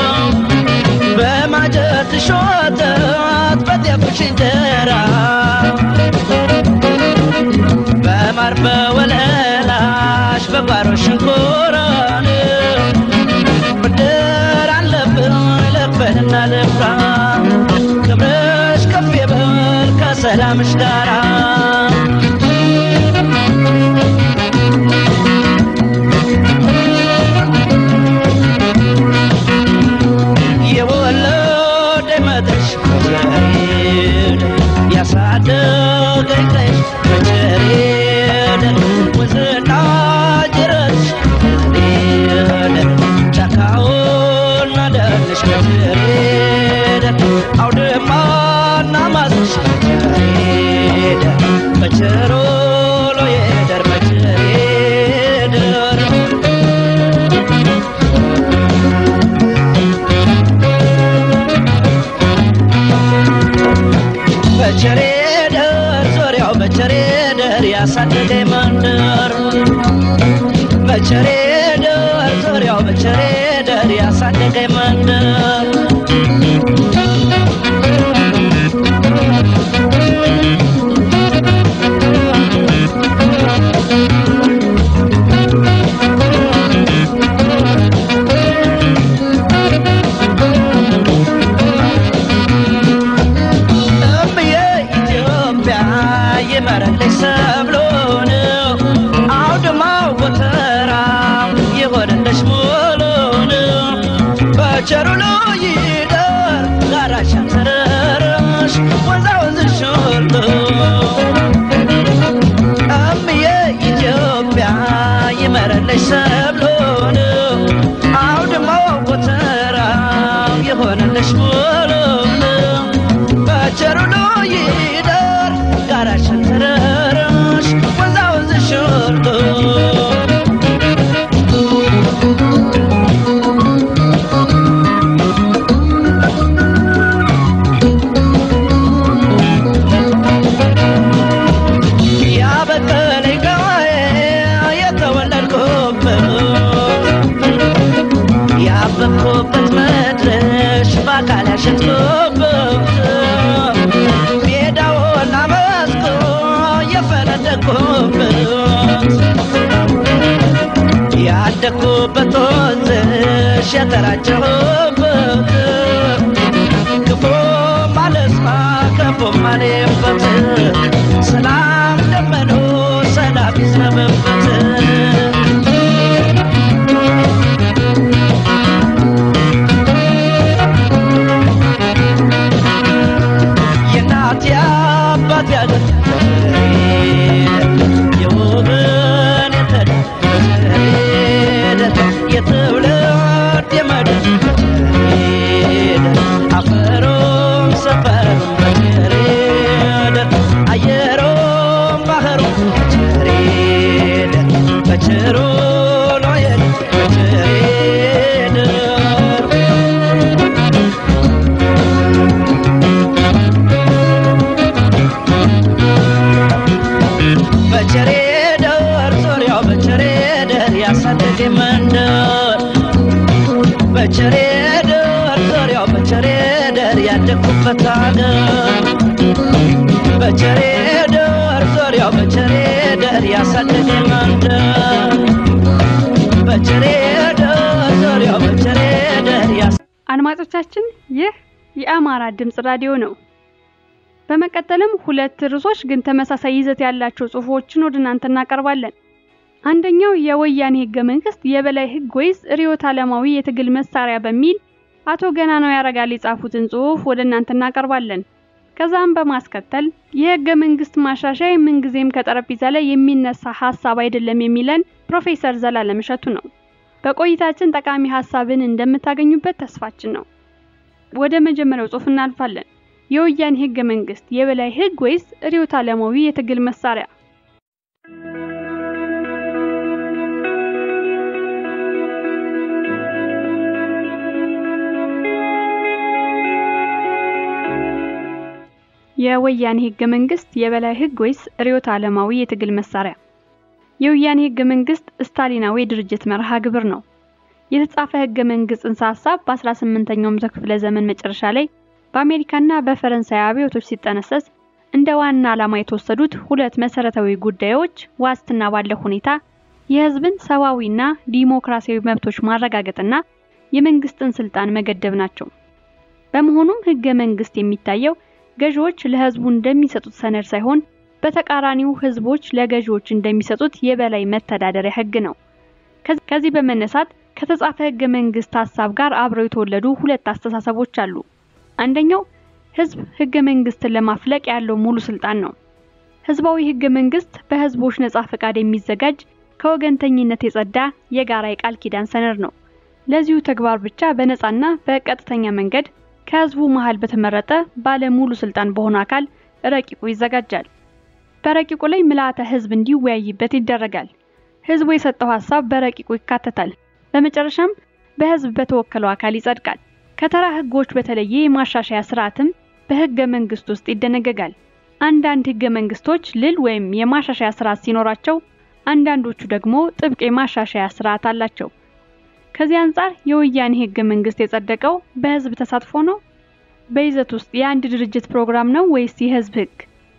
በማጀት ሾተት በጤፍሽ እንጀራ በማር በወለላሽ በጓሮ ሽንኮራን ብድር አለብን ልክፈልና ልፍራ ክብርሽ ከፍ ይበል ከሰላምሽ ጋራ የወለደ መጥሽ መቸሬድ ያሳደገኝ ቀይሽ መቸሬድ ወንዝና ጅረትሽ መቸሬድ ጫካውና ደንሽ መቸሬድ አውድማና ማስሽ መቸሬድ መቸሮሎ የደር መቸሬድ በቸሬ ደር ዙሪያው በቸሬ ደር ያሳደገኝ መንደር በቸሬ ደር ዙሪያው በቸሬ ደር ያሳደገኝ መንደር እምዬ ኢትዮጵያ ይመረልሽ ሰብሎን አውድማው ጎተራ ይሆንልሽ ሙሉን በቸሩ ይደር ጋራሽ ተረረሽ ወንዛ ወንዝሽ ሁሉ እምዬ ኢትዮጵያ ይመረልሽ ሰብሎን አውድማው ጎተራ ይሆንልሽ ሙሉን በቸሩ ይደር ጋራሽን ተረረሽ ወንዛ ወንዝሽ ሁሉ ያበቀለኝ ጋዬ የተወለድኩበት ያበብኩበት መድረሽ በአካል ያሸጥኩበት ሜዳውና መስኩ የፈነደቅኩበት ያደግኩበት ወንዝሽ የተራጨሁበት ክፉ ማለስማ ክፉ ማሌበት ሰላም ደመኖ ሰላም ይዝነበበት የእናት የአባት ያገር የውብን የተደረደ የትውልድ የመድር አፈሩም ሰፈሩም በቸሬድ አየሩም ባህሩም በቸሬድ በቸሩ ሎየድ በቸሬድ በቸሬ ደር ዙሪያው በቸሬ ደር ያሳደገ መንደር በቸሬ ደር ዙሪያው በቸሬ ደር ያደግኩበት አገር በቸሬ ደር ዙሪያው በቸሬ ደር ያሳደገ መንደር በቸሬ ደር ዙሪያው በቸሬ ደር ያሳ አድማጮቻችን ይህ የአማራ ድምጽ ራዲዮ ነው። በመቀጠልም ሁለት ርዕሶች ግን ተመሳሳይ ይዘት ያላቸው ጽሑፎችን ወደ እናንተ እናቀርባለን። አንደኛው የወያኔ ህገ መንግስት የበላይ ህግ ወይስ ርዕዮተ ዓለማዊ የትግል መሳሪያ በሚል አቶ ገናናው ያረጋል የጻፉትን ጽሑፍ ወደ እናንተ እናቀርባለን። ከዛም በማስከተል የህገ መንግስት ማሻሻያ ምንጊዜም ከጠረጴዛ ላይ የሚነሳ ሀሳብ አይደለም የሚለን ፕሮፌሰር ዘላለም እሸቱ ነው። በቆይታችን ጠቃሚ ሀሳብን እንደምታገኙበት ተስፋችን ነው። ወደ መጀመሪያው ጽሑፍ እናልፋለን። የወያኔ ህገ መንግስት የበላይ ህግ ወይስ ርዕዮተ ዓለማዊ የትግል መሳሪያ? የወያኔ ህገ መንግስት የበላይ ህግ ወይስ ርዕዮተ ዓለማዊ የትግል መሳሪያ? የወያኔ ህገ መንግስት ስታሊናዊ ድርጅት መርሃ ግብር ነው። የተጻፈ ህገ መንግስት ጽንሰ ሀሳብ በ18ኛው መቶ ክፍለ ዘመን መጨረሻ ላይ በአሜሪካና በፈረንሳይ አብዮቶች ሲጠነሰስ እንደ ዋና ዓላማ የተወሰዱት ሁለት መሰረታዊ ጉዳዮች ዋስትና ባለው ሁኔታ የህዝብን ሰብአዊና ዲሞክራሲያዊ መብቶች ማረጋገጥና የመንግስትን ስልጣን መገደብ ናቸው። በመሆኑም ህገ መንግስት የሚታየው ገዢዎች ለህዝቡ እንደሚሰጡት ሰነድ ሳይሆን በተቃራኒው ህዝቦች ለገዢዎች እንደሚሰጡት የበላይ መተዳደሪያ ህግ ነው። ከዚህ በመነሳት ከተጻፈ ህገ መንግስት ሀሳብ ጋር አብረው የተወለዱ ሁለት አስተሳሰቦች አሉ። አንደኛው ህዝብ ህገ መንግስትን ለማፍለቅ ያለው ሙሉ ስልጣን ነው። ህዝባዊ ህገ መንግስት በህዝቦች ነጻ ፈቃድ የሚዘጋጅ ከወገንተኝነት የጸዳ የጋራ የቃል ኪዳን ሰነድ ነው። ለዚሁ ተግባር ብቻ በነጻና በቀጥተኛ መንገድ ከህዝቡ መሃል በተመረጠ ባለ ሙሉ ስልጣን በሆነ አካል ረቂቁ ይዘጋጃል። በረቂቁ ላይ ምልአተ ህዝብ እንዲወያይበት ይደረጋል። ህዝቡ የሰጠው ሀሳብ በረቂቁ ይካተታል። በመጨረሻም በህዝብ በተወከለው አካል ይጸድቃል። ከተራ ህጎች በተለየ የማሻሻያ ስርዓትም በህገ መንግስት ውስጥ ይደነገጋል። አንዳንድ ህገ መንግስቶች ልል ወይም የማሻሻያ ስርዓት ሲኖራቸው፣ አንዳንዶቹ ደግሞ ጥብቅ የማሻሻያ ስርዓት አላቸው። ከዚህ አንጻር የወያኔ ህገ መንግስት የጸደቀው በህዝብ ተሳትፎ ነው? በይዘት ውስጥ የአንድ ድርጅት ፕሮግራም ነው ወይስ የህዝብ ህግ?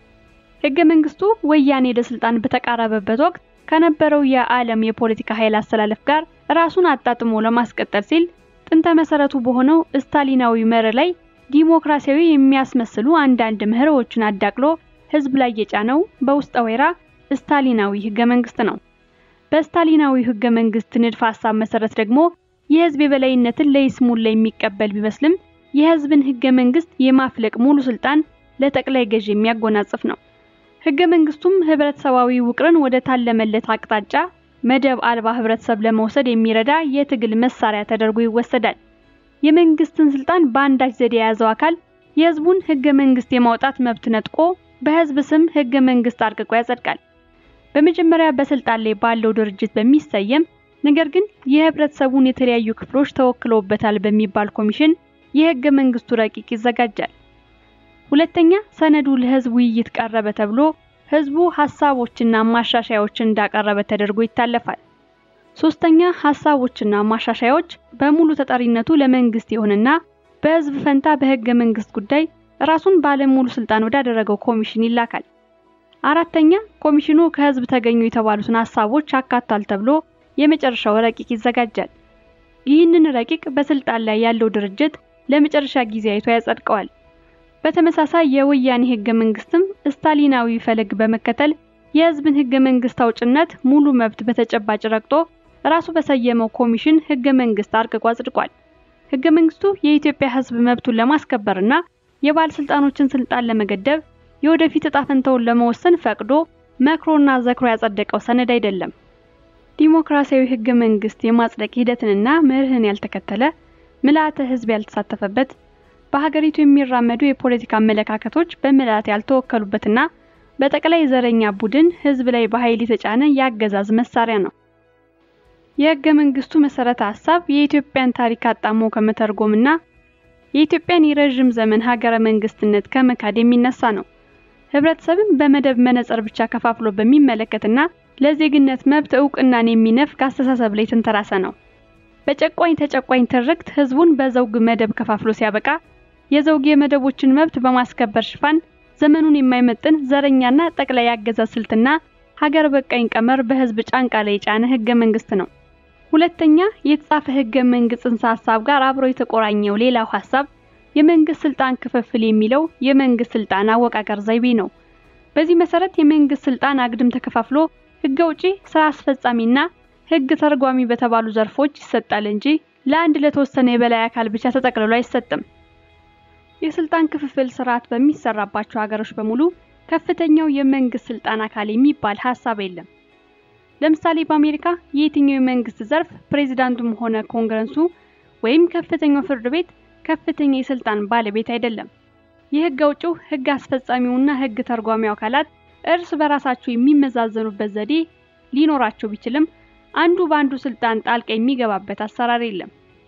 ህገ መንግስቱ ወያኔ ለስልጣን በተቃረበበት ወቅት ከነበረው የዓለም የፖለቲካ ኃይል አስተላለፍ ጋር ራሱን አጣጥሞ ለማስቀጠል ሲል ጥንተ መሰረቱ በሆነው ስታሊናዊ መርህ ላይ ዲሞክራሲያዊ የሚያስመስሉ አንዳንድ ምህሮዎችን አዳቅሎ ህዝብ ላይ የጫነው በውስጠ ወይራ ስታሊናዊ ህገ መንግስት ነው። በስታሊናዊ ህገ መንግስት ንድፈ ሀሳብ መሰረት ደግሞ የህዝብ የበላይነትን ለይስሙላ የሚቀበል ቢመስልም የህዝብን ህገ መንግስት የማፍለቅ ሙሉ ስልጣን ለጠቅላይ ገዢ የሚያጎናጽፍ ነው። ህገ መንግስቱም ህብረተሰባዊ ውቅርን ወደ ታለመለት አቅጣጫ መደብ አልባ ህብረተሰብ ለመውሰድ የሚረዳ የትግል መሳሪያ ተደርጎ ይወሰዳል። የመንግስትን ስልጣን በአንዳች ዘዴ የያዘው አካል የህዝቡን ህገ መንግስት የማውጣት መብት ነጥቆ በህዝብ ስም ህገ መንግስት አርቅቆ ያጸድቃል። በመጀመሪያ በስልጣን ላይ ባለው ድርጅት በሚሰየም ነገር ግን የህብረተሰቡን የተለያዩ ክፍሎች ተወክለውበታል በሚባል ኮሚሽን የህገ መንግስቱ ረቂቅ ይዘጋጃል። ሁለተኛ ሰነዱ ለህዝብ ውይይት ቀረበ ተብሎ ህዝቡ ሀሳቦችና ማሻሻያዎችን እንዳቀረበ ተደርጎ ይታለፋል። ሶስተኛ ሀሳቦችና ማሻሻያዎች በሙሉ ተጠሪነቱ ለመንግስት ይሆንና በህዝብ ፈንታ በህገ መንግስት ጉዳይ ራሱን ባለሙሉ ስልጣን ወዳደረገው ኮሚሽን ይላካል። አራተኛ ኮሚሽኑ ከህዝብ ተገኙ የተባሉትን ሀሳቦች አካቷል ተብሎ የመጨረሻው ረቂቅ ይዘጋጃል። ይህንን ረቂቅ በስልጣን ላይ ያለው ድርጅት ለመጨረሻ ጊዜ አይቶ ያጸድቀዋል። በተመሳሳይ የወያኔ ህገ መንግስትም ስታሊናዊ ፈለግ በመከተል የህዝብን ህገ መንግስት አውጭነት ሙሉ መብት በተጨባጭ ረግጦ ራሱ በሰየመው ኮሚሽን ህገ መንግስት አርቅቆ አጽድቋል። ህገ መንግስቱ የኢትዮጵያ ህዝብ መብቱን ለማስከበርና የባለስልጣኖችን ስልጣን ለመገደብ የወደፊት እጣ ፈንታውን ለመወሰን ፈቅዶ መክሮና ዘክሮ ያጸደቀው ሰነድ አይደለም። ዲሞክራሲያዊ ህገ መንግስት የማጽደቅ ሂደትንና መርህን ያልተከተለ ምልአተ ህዝብ ያልተሳተፈበት በሀገሪቱ የሚራመዱ የፖለቲካ አመለካከቶች በምልአት ያልተወከሉበትና በጠቅላይ ዘረኛ ቡድን ህዝብ ላይ በኃይል የተጫነ የአገዛዝ መሳሪያ ነው። የህገ መንግስቱ መሰረተ ሀሳብ የኢትዮጵያን ታሪክ አጣሞ ከመተርጎምና የኢትዮጵያን የረዥም ዘመን ሀገረ መንግስትነት ከመካድ የሚነሳ ነው። ህብረተሰብን በመደብ መነጽር ብቻ ከፋፍሎ በሚመለከትና ለዜግነት መብት እውቅናን የሚነፍግ አስተሳሰብ ላይ የተንተራሰ ነው። በጨቋኝ ተጨቋኝ ትርክት ህዝቡን በዘውግ መደብ ከፋፍሎ ሲያበቃ የዘውግ የመደቦችን መብት በማስከበር ሽፋን ዘመኑን የማይመጥን ዘረኛና ጠቅላይ አገዛዝ ስልትና ሀገር በቃኝ ቀመር በህዝብ ጫንቃ ላይ የጫነ ህገ መንግስት ነው። ሁለተኛ የተጻፈ ህገ መንግስት ጽንሰ ሀሳብ ጋር አብሮ የተቆራኘው ሌላው ሀሳብ የመንግስት ስልጣን ክፍፍል የሚለው የመንግስት ስልጣን አወቃቀር ዘይቤ ነው። በዚህ መሰረት የመንግስት ስልጣን አግድም ተከፋፍሎ ህግ አውጪ፣ ስራ አስፈጻሚና ህግ ተርጓሚ በተባሉ ዘርፎች ይሰጣል እንጂ ለአንድ ለተወሰነ የበላይ አካል ብቻ ተጠቅልሎ አይሰጥም። የስልጣን ክፍፍል ስርዓት በሚሰራባቸው ሀገሮች በሙሉ ከፍተኛው የመንግስት ስልጣን አካል የሚባል ሀሳብ የለም። ለምሳሌ በአሜሪካ የየትኛው የመንግስት ዘርፍ ፕሬዚዳንቱም ሆነ ኮንግረሱ ወይም ከፍተኛው ፍርድ ቤት ከፍተኛ የስልጣን ባለቤት አይደለም። የህግ አውጪው፣ ህግ አስፈጻሚውና ህግ ተርጓሚው አካላት እርስ በራሳቸው የሚመዛዘኑበት ዘዴ ሊኖራቸው ቢችልም አንዱ በአንዱ ስልጣን ጣልቃ የሚገባበት አሰራር የለም።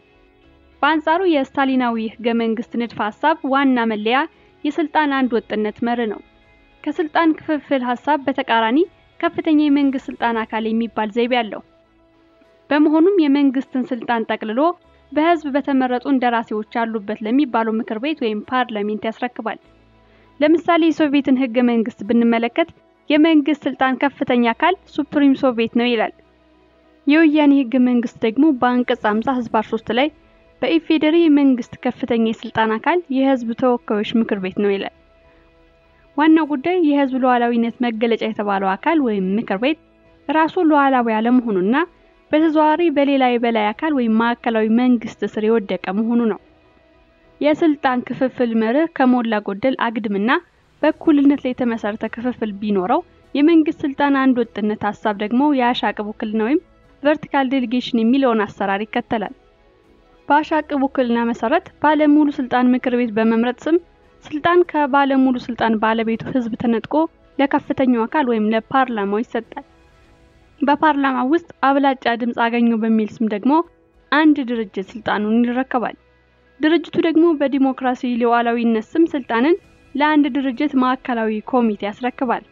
በአንጻሩ የስታሊናዊ ህገ መንግስት ንድፈ ሀሳብ ዋና መለያ የስልጣን አንድ ወጥነት መርህ ነው። ከስልጣን ክፍፍል ሀሳብ በተቃራኒ ከፍተኛ የመንግስት ስልጣን አካል የሚባል ዘይቤ አለው። በመሆኑም የመንግስትን ስልጣን ጠቅልሎ በህዝብ በተመረጡ እንደራሴዎች ያሉበት ለሚባለው ምክር ቤት ወይም ፓርላሜንት ያስረክባል። ለምሳሌ የሶቪየትን ህገ መንግስት ብንመለከት የመንግስት ስልጣን ከፍተኛ አካል ሱፕሪም ሶቪየት ነው ይላል። የወያኔ ህገ መንግስት ደግሞ በአንቀጽ 50 ህዝባር 3 ላይ በኢፌዴሪ የመንግስት ከፍተኛ የስልጣን አካል የህዝብ ተወካዮች ምክር ቤት ነው ይላል። ዋናው ጉዳይ የህዝብ ሉዓላዊነት መገለጫ የተባለው አካል ወይም ምክር ቤት ራሱ ሉዓላዊ አለመሆኑና በተዘዋዋሪ በሌላ የበላይ አካል ወይም ማዕከላዊ መንግስት ስር የወደቀ መሆኑ ነው። የስልጣን ክፍፍል መርህ ከሞላ ጎደል አግድምና በእኩልነት ላይ የተመሰረተ ክፍፍል ቢኖረው የመንግስት ስልጣን አንድ ወጥነት ሀሳብ ደግሞ የአሻቅብ ውክልና ወይም ቨርቲካል ዴሊጌሽን የሚለውን አሰራር ይከተላል። በአሻቅብ ውክልና መሰረት ባለሙሉ ስልጣን ምክር ቤት በመምረጥ ስም ስልጣን ከባለሙሉ ስልጣን ባለቤቱ ህዝብ ተነጥቆ ለከፍተኛው አካል ወይም ለፓርላማው ይሰጣል። በፓርላማ ውስጥ አብላጫ ድምፅ አገኘው በሚል ስም ደግሞ አንድ ድርጅት ስልጣኑን ይረከባል። ድርጅቱ ደግሞ በዲሞክራሲ ሉዓላዊነት ስም ስልጣንን ለአንድ ድርጅት ማዕከላዊ ኮሚቴ ያስረክባል።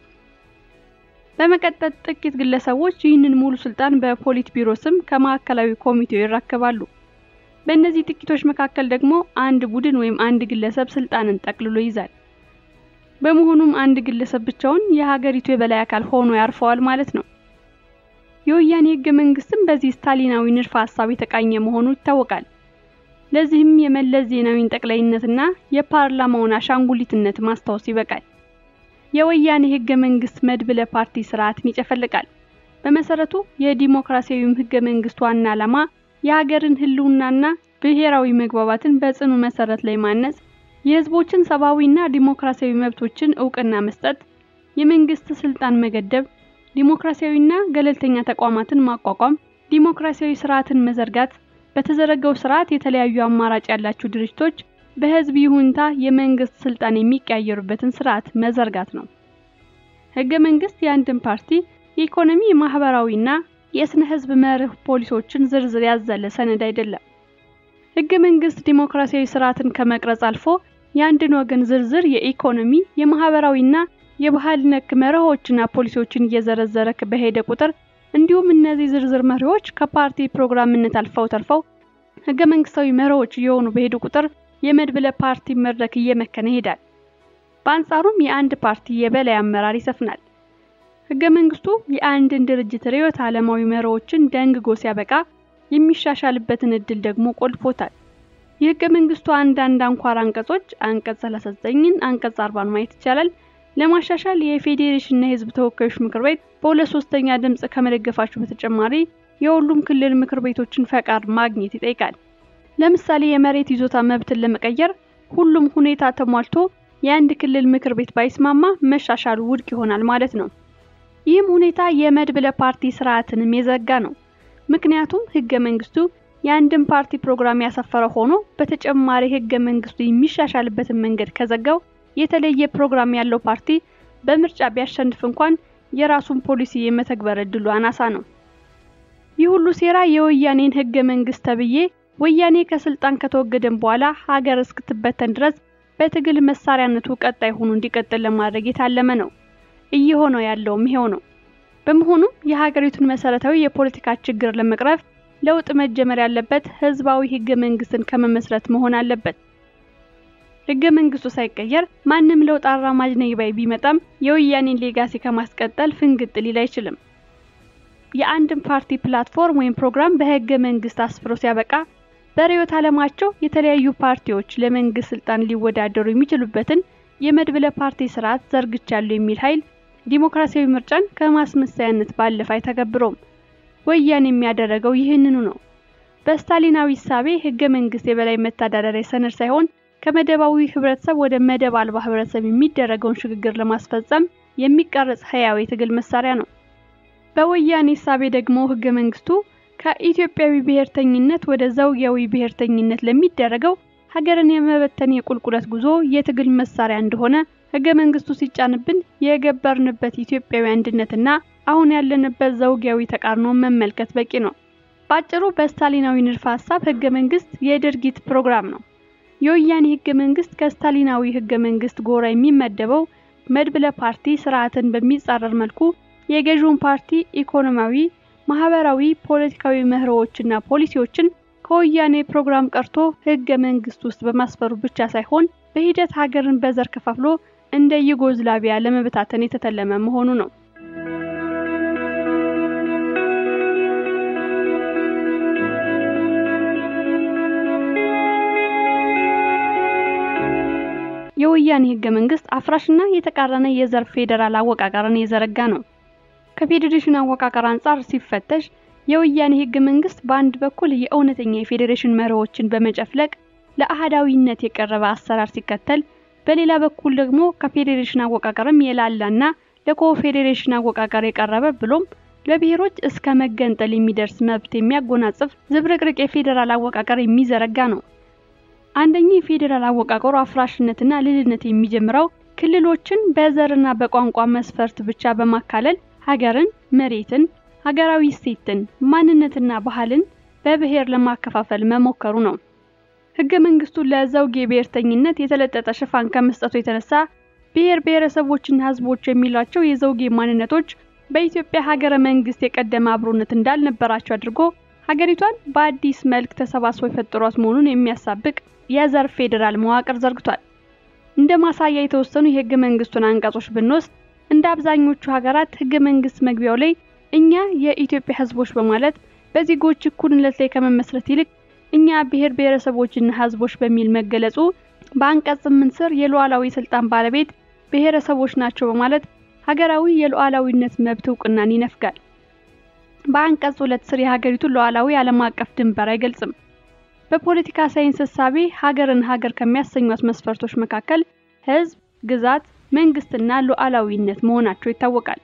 በመቀጠል ጥቂት ግለሰቦች ይህንን ሙሉ ስልጣን በፖሊት ቢሮ ስም ከማዕከላዊ ኮሚቴው ይረከባሉ። በእነዚህ ጥቂቶች መካከል ደግሞ አንድ ቡድን ወይም አንድ ግለሰብ ስልጣንን ጠቅልሎ ይዛል። በመሆኑም አንድ ግለሰብ ብቻውን የሀገሪቱ የበላይ አካል ሆኖ ያርፈዋል ማለት ነው። የወያኔ ህገ መንግስትም በዚህ ስታሊናዊ ንድፈ ሀሳብ የተቃኘ መሆኑ ይታወቃል። ለዚህም የመለስ ዜናዊን ጠቅላይነትና የፓርላማውን አሻንጉሊትነት ማስታወስ ይበቃል። የወያኔ ህገ መንግስት መድብለ ፓርቲ ስርዓትን ይጨፈልቃል። በመሰረቱ የዲሞክራሲያዊም ህገ መንግስት ዋና ዓላማ የሀገርን ህልውናና ብሔራዊ መግባባትን በጽኑ መሰረት ላይ ማነጽ፣ የህዝቦችን ሰብአዊና ዲሞክራሲያዊ መብቶችን እውቅና መስጠት፣ የመንግስት ስልጣን መገደብ፣ ዲሞክራሲያዊና ገለልተኛ ተቋማትን ማቋቋም፣ ዲሞክራሲያዊ ስርዓትን መዘርጋት፣ በተዘረጋው ስርዓት የተለያዩ አማራጭ ያላቸው ድርጅቶች በህዝብ ይሁንታ የመንግስት ስልጣን የሚቀያየሩበትን ስርዓት መዘርጋት ነው። ህገ መንግስት የአንድን ፓርቲ የኢኮኖሚ የማህበራዊና የስነ ህዝብ መርህ ፖሊሶችን ዝርዝር ያዘለ ሰነድ አይደለም። ህገ መንግስት ዲሞክራሲያዊ ስርዓትን ከመቅረጽ አልፎ የአንድን ወገን ዝርዝር የኢኮኖሚ የማህበራዊና የባህል ነክ መርሆችና ፖሊሲዎችን እየዘረዘረ በሄደ ቁጥር እንዲሁም እነዚህ ዝርዝር መርሆች ከፓርቲ ፕሮግራምነት አልፈው ተርፈው ህገ መንግስታዊ መርሆች እየሆኑ በሄዱ ቁጥር የመድብለ ፓርቲ መድረክ እየመከነ ይሄዳል። በአንጻሩም የአንድ ፓርቲ የበላይ አመራር ይሰፍናል። ህገ መንግስቱ የአንድን ድርጅት ርዕዮተ ዓለማዊ መርሆችን ደንግጎ ሲያበቃ የሚሻሻልበትን እድል ደግሞ ቆልፎታል። የህገ መንግስቱ አንዳንድ አንኳር አንቀጾች አንቀጽ 39ን አንቀጽ 40ን ማየት ይቻላል። ለማሻሻል የፌዴሬሽንና የህዝብ ተወካዮች ምክር ቤት በሁለት ሶስተኛ ድምጽ ከመደገፋቸው በተጨማሪ የሁሉም ክልል ምክር ቤቶችን ፈቃድ ማግኘት ይጠይቃል። ለምሳሌ የመሬት ይዞታ መብትን ለመቀየር ሁሉም ሁኔታ ተሟልቶ የአንድ ክልል ምክር ቤት ባይስማማ መሻሻሉ ውድቅ ይሆናል ማለት ነው። ይህም ሁኔታ የመድብለ ፓርቲ ስርዓትንም የዘጋ ነው። ምክንያቱም ህገ መንግስቱ የአንድን ፓርቲ ፕሮግራም ያሰፈረ ሆኖ በተጨማሪ ህገ መንግስቱ የሚሻሻልበትን መንገድ ከዘጋው የተለየ ፕሮግራም ያለው ፓርቲ በምርጫ ቢያሸንፍ እንኳን የራሱን ፖሊሲ የመተግበር እድሉ አናሳ ነው። ይህ ሁሉ ሴራ የወያኔን ህገ መንግስት ተብዬ ወያኔ ከስልጣን ከተወገደን በኋላ ሀገር እስክትበተን ድረስ በትግል መሳሪያነቱ ቀጣይ ሆኖ እንዲቀጥል ለማድረግ የታለመ ነው። እየሆነው ያለውም ይሄው ነው። በመሆኑም የሀገሪቱን መሰረታዊ የፖለቲካ ችግር ለመቅረፍ ለውጥ መጀመር ያለበት ህዝባዊ ህገ መንግስትን ከመመስረት መሆን አለበት። ህገ መንግስቱ ሳይቀየር ማንም ለውጥ አራማጅ ነኝ ባይ ቢመጣም የወያኔን ሌጋሲ ከማስቀጠል ፍንግጥ ሊል አይችልም። የአንድን ፓርቲ ፕላትፎርም ወይም ፕሮግራም በህገ መንግስት አስፍሮ ሲያበቃ በርዕዮተ ዓለማቸው የተለያዩ ፓርቲዎች ለመንግስት ስልጣን ሊወዳደሩ የሚችሉበትን የመድብለ ፓርቲ ስርዓት ዘርግቻለሁ የሚል ኃይል ዲሞክራሲያዊ ምርጫን ከማስመሰያነት ባለፈ አይተገብረውም። ወያኔ የሚያደረገው ይህንኑ ነው። በስታሊናዊ እሳቤ ህገ መንግስት የበላይ መተዳደሪያ ሰነድ ሳይሆን ከመደባዊ ህብረተሰብ ወደ መደብ አልባ ህብረተሰብ የሚደረገውን ሽግግር ለማስፈጸም የሚቀረጽ ህያው የትግል መሳሪያ ነው። በወያኔ እሳቤ ደግሞ ህገ መንግስቱ ከኢትዮጵያዊ ብሔርተኝነት ወደ ዘውጊያዊ ብሔርተኝነት ለሚደረገው ሀገርን የመበተን የቁልቁለት ጉዞ የትግል መሳሪያ እንደሆነ ህገ መንግስቱ ሲጫንብን የገበርንበት ኢትዮጵያዊ አንድነትና አሁን ያለንበት ዘውጊያዊ ተቃርኖ መመልከት በቂ ነው። ባጭሩ በስታሊናዊ ንድፈ ሀሳብ ህገ መንግስት የድርጊት ፕሮግራም ነው። የወያኔ ህገ መንግስት ከስታሊናዊ ህገ መንግስት ጎራ የሚመደበው መድብለ ፓርቲ ስርዓትን በሚጻረር መልኩ የገዢውን ፓርቲ ኢኮኖሚያዊ፣ ማህበራዊ፣ ፖለቲካዊ መርሆዎችና ፖሊሲዎችን ከወያኔ ፕሮግራም ቀርቶ ህገ መንግስት ውስጥ በማስፈሩ ብቻ ሳይሆን በሂደት ሀገርን በዘር ከፋፍሎ እንደ ዩጎዝላቪያ ለመበታተን የተተለመ መሆኑ ነው። የወያኔ ህገ መንግስት አፍራሽና የተቃረነ የዘር ፌዴራል አወቃቀርን የዘረጋ ነው። ከፌዴሬሽን አወቃቀር አንጻር ሲፈተሽ የወያኔ ህገ መንግስት በአንድ በኩል የእውነተኛ የፌዴሬሽን መርሆችን በመጨፍለቅ ለአህዳዊነት የቀረበ አሰራር ሲከተል፣ በሌላ በኩል ደግሞ ከፌዴሬሽን አወቃቀርም የላላና ለኮፌዴሬሽን አወቃቀር የቀረበ ብሎም ለብሔሮች እስከ መገንጠል የሚደርስ መብት የሚያጎናጽፍ ዝብርቅርቅ የፌዴራል አወቃቀር የሚዘረጋ ነው። አንደኛው የፌዴራል አወቃቀሩ አፍራሽነትና ልልነት የሚጀምረው ክልሎችን በዘርና በቋንቋ መስፈርት ብቻ በማካለል ሀገርን፣ መሬትን፣ ሀገራዊ እሴትን፣ ማንነትና ባህልን በብሔር ለማከፋፈል መሞከሩ ነው። ህገ መንግስቱ ለዘውግ ብሔርተኝነት የተለጠጠ ሽፋን ከመስጠቱ የተነሳ ብሔር ብሔረሰቦችና ህዝቦች የሚሏቸው የዘውጌ ማንነቶች በኢትዮጵያ ሀገረ መንግስት የቀደመ አብሮነት እንዳልነበራቸው አድርጎ ሀገሪቷን በአዲስ መልክ ተሰባስበው የፈጠሯት መሆኑን የሚያሳብቅ የዘር ፌዴራል መዋቅር ዘርግቷል። እንደ ማሳያ የተወሰኑ የህገ መንግስቱን አንቀጾች ብንወስድ እንደ አብዛኞቹ ሀገራት ህገ መንግስት መግቢያው ላይ እኛ የኢትዮጵያ ህዝቦች በማለት በዜጎች እኩልነት ላይ ከመመስረት ይልቅ እኛ ብሔር ብሔረሰቦችና ህዝቦች በሚል መገለጹ በአንቀጽ ስምንት ስር የሉዓላዊ ስልጣን ባለቤት ብሔረሰቦች ናቸው በማለት ሀገራዊ የሉዓላዊነት መብት እውቅናን ይነፍጋል። በአንቀጽ ሁለት ስር የሀገሪቱን ሉዓላዊ ዓለም አቀፍ ድንበር አይገልጽም። በፖለቲካ ሳይንስ እሳቤ ሀገርን ሀገር ከሚያሰኟት መስፈርቶች መካከል ህዝብ፣ ግዛት፣ መንግስትና ሉዓላዊነት መሆናቸው ይታወቃል።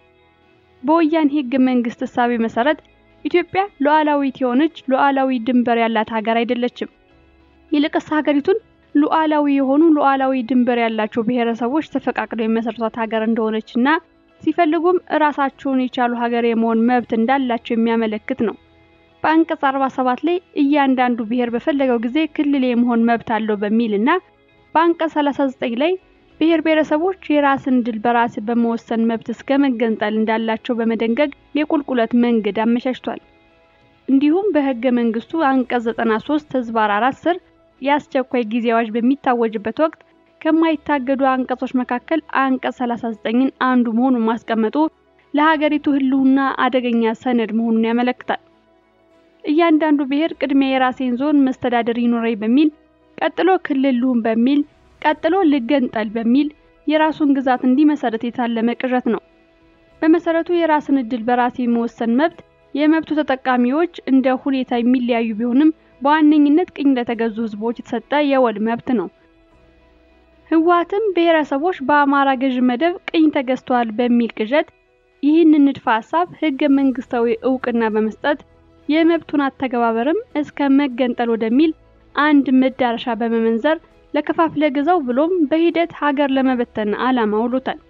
በወያኔ ህገ መንግስት እሳቤ መሰረት ኢትዮጵያ ሉዓላዊት የሆነች ሉዓላዊ ድንበር ያላት ሀገር አይደለችም። ይልቅስ ሀገሪቱን ሉዓላዊ የሆኑ ሉዓላዊ ድንበር ያላቸው ብሔረሰቦች ተፈቃቅለው የመሰረቷት ሀገር እንደሆነችና ሲፈልጉም እራሳቸውን የቻሉ ሀገር የመሆን መብት እንዳላቸው የሚያመለክት ነው። በአንቀጽ 47 ላይ እያንዳንዱ ብሔር በፈለገው ጊዜ ክልል የመሆን መብት አለው በሚልና በአንቀጽ 39 ላይ ብሔር ብሔረሰቦች የራስን ድል በራስ በመወሰን መብት እስከ መገንጠል እንዳላቸው በመደንገግ የቁልቁለት መንገድ አመቻችቷል። እንዲሁም በህገ መንግስቱ አንቀጽ 93 ህዝባር 4 ስር የአስቸኳይ ጊዜ አዋጅ በሚታወጅበት ወቅት ከማይታገዱ አንቀጾች መካከል አንቀጽ 39ን አንዱ መሆኑን ማስቀመጡ ለሀገሪቱ ህልውና አደገኛ ሰነድ መሆኑን ያመለክታል። እያንዳንዱ ብሔር ቅድሚያ የራሴን ዞን መስተዳደር ይኖረኝ በሚል ቀጥሎ ክልል ልሁን በሚል ቀጥሎ ልገንጠል በሚል የራሱን ግዛት እንዲመሰረት የታለመ ቅዠት ነው። በመሰረቱ የራስን እድል በራስ የመወሰን መብት የመብቱ ተጠቃሚዎች እንደ ሁኔታ የሚለያዩ ቢሆንም በዋነኝነት ቅኝ ለተገዙ ህዝቦች የተሰጠ የወል መብት ነው። ህወሓትም ብሔረሰቦች በአማራ ገዥ መደብ ቅኝ ተገዝተዋል በሚል ቅዠት ይህንን ንድፈ ሀሳብ ህገ መንግስታዊ እውቅና በመስጠት የመብቱን አተገባበርም እስከ መገንጠል ወደሚል አንድ መዳረሻ በመመንዘር ለከፋፍለ ግዛው ብሎም በሂደት ሀገር ለመበተን ዓላማ ውሎታል።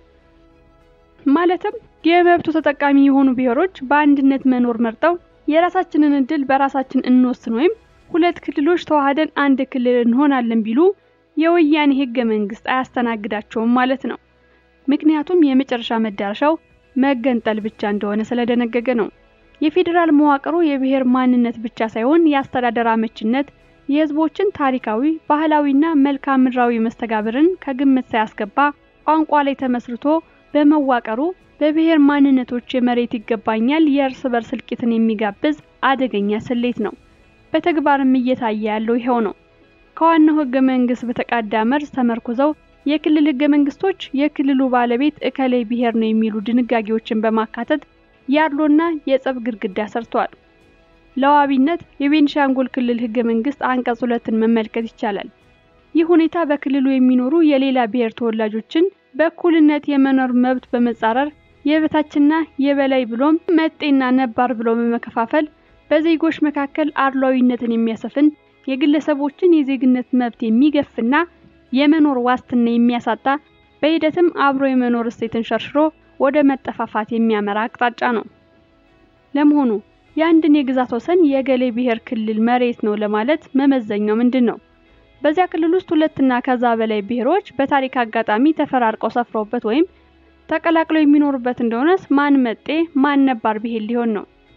ማለትም የመብቱ ተጠቃሚ የሆኑ ብሔሮች በአንድነት መኖር መርጠው የራሳችንን እድል በራሳችን እንወስን ወይም ሁለት ክልሎች ተዋህደን አንድ ክልል እንሆናለን ቢሉ የወያኔ ህገ መንግስት አያስተናግዳቸውም ማለት ነው። ምክንያቱም የመጨረሻ መዳረሻው መገንጠል ብቻ እንደሆነ ስለደነገገ ነው። የፌዴራል መዋቅሩ የብሔር ማንነት ብቻ ሳይሆን የአስተዳደር አመችነት የህዝቦችን ታሪካዊ፣ ባህላዊና መልክዓ ምድራዊ መስተጋብርን ከግምት ሳያስገባ ቋንቋ ላይ ተመስርቶ በመዋቀሩ በብሔር ማንነቶች የመሬት ይገባኛል የእርስ በርስ እልቂትን የሚጋብዝ አደገኛ ስሌት ነው። በተግባርም እየታየ ያለው ይኸው ነው። ከዋናው ህገ መንግስት በተቃዳ መርዝ ተመርኩዘው የክልል ህገ መንግስቶች የክልሉ ባለቤት እከሌ ብሔር ነው የሚሉ ድንጋጌዎችን በማካተት ያድሎና የጸብ ግድግዳ ሰርተዋል። ለዋቢነት የቤንሻንጉል ክልል ህገ መንግስት አንቀጽ ሁለትን መመልከት ይቻላል። ይህ ሁኔታ በክልሉ የሚኖሩ የሌላ ብሔር ተወላጆችን በእኩልነት የመኖር መብት በመጻረር የበታችና የበላይ ብሎም መጤና ነባር ብሎ በመከፋፈል በዜጎች መካከል አድሏዊነትን የሚያሰፍን የግለሰቦችን የዜግነት መብት የሚገፍና የመኖር ዋስትና የሚያሳጣ በሂደትም አብሮ የመኖር እሴትን ሸርሽሮ ወደ መጠፋፋት የሚያመራ አቅጣጫ ነው። ለመሆኑ የአንድን የግዛት ወሰን የገሌ ብሔር ክልል መሬት ነው ለማለት መመዘኛው ምንድን ነው? በዚያ ክልል ውስጥ ሁለትና ከዛ በላይ ብሔሮች በታሪክ አጋጣሚ ተፈራርቀው ሰፍረውበት ወይም ተቀላቅለው የሚኖሩበት እንደሆነስ ማን መጤ ማን ነባር ብሔር ሊሆን ነው?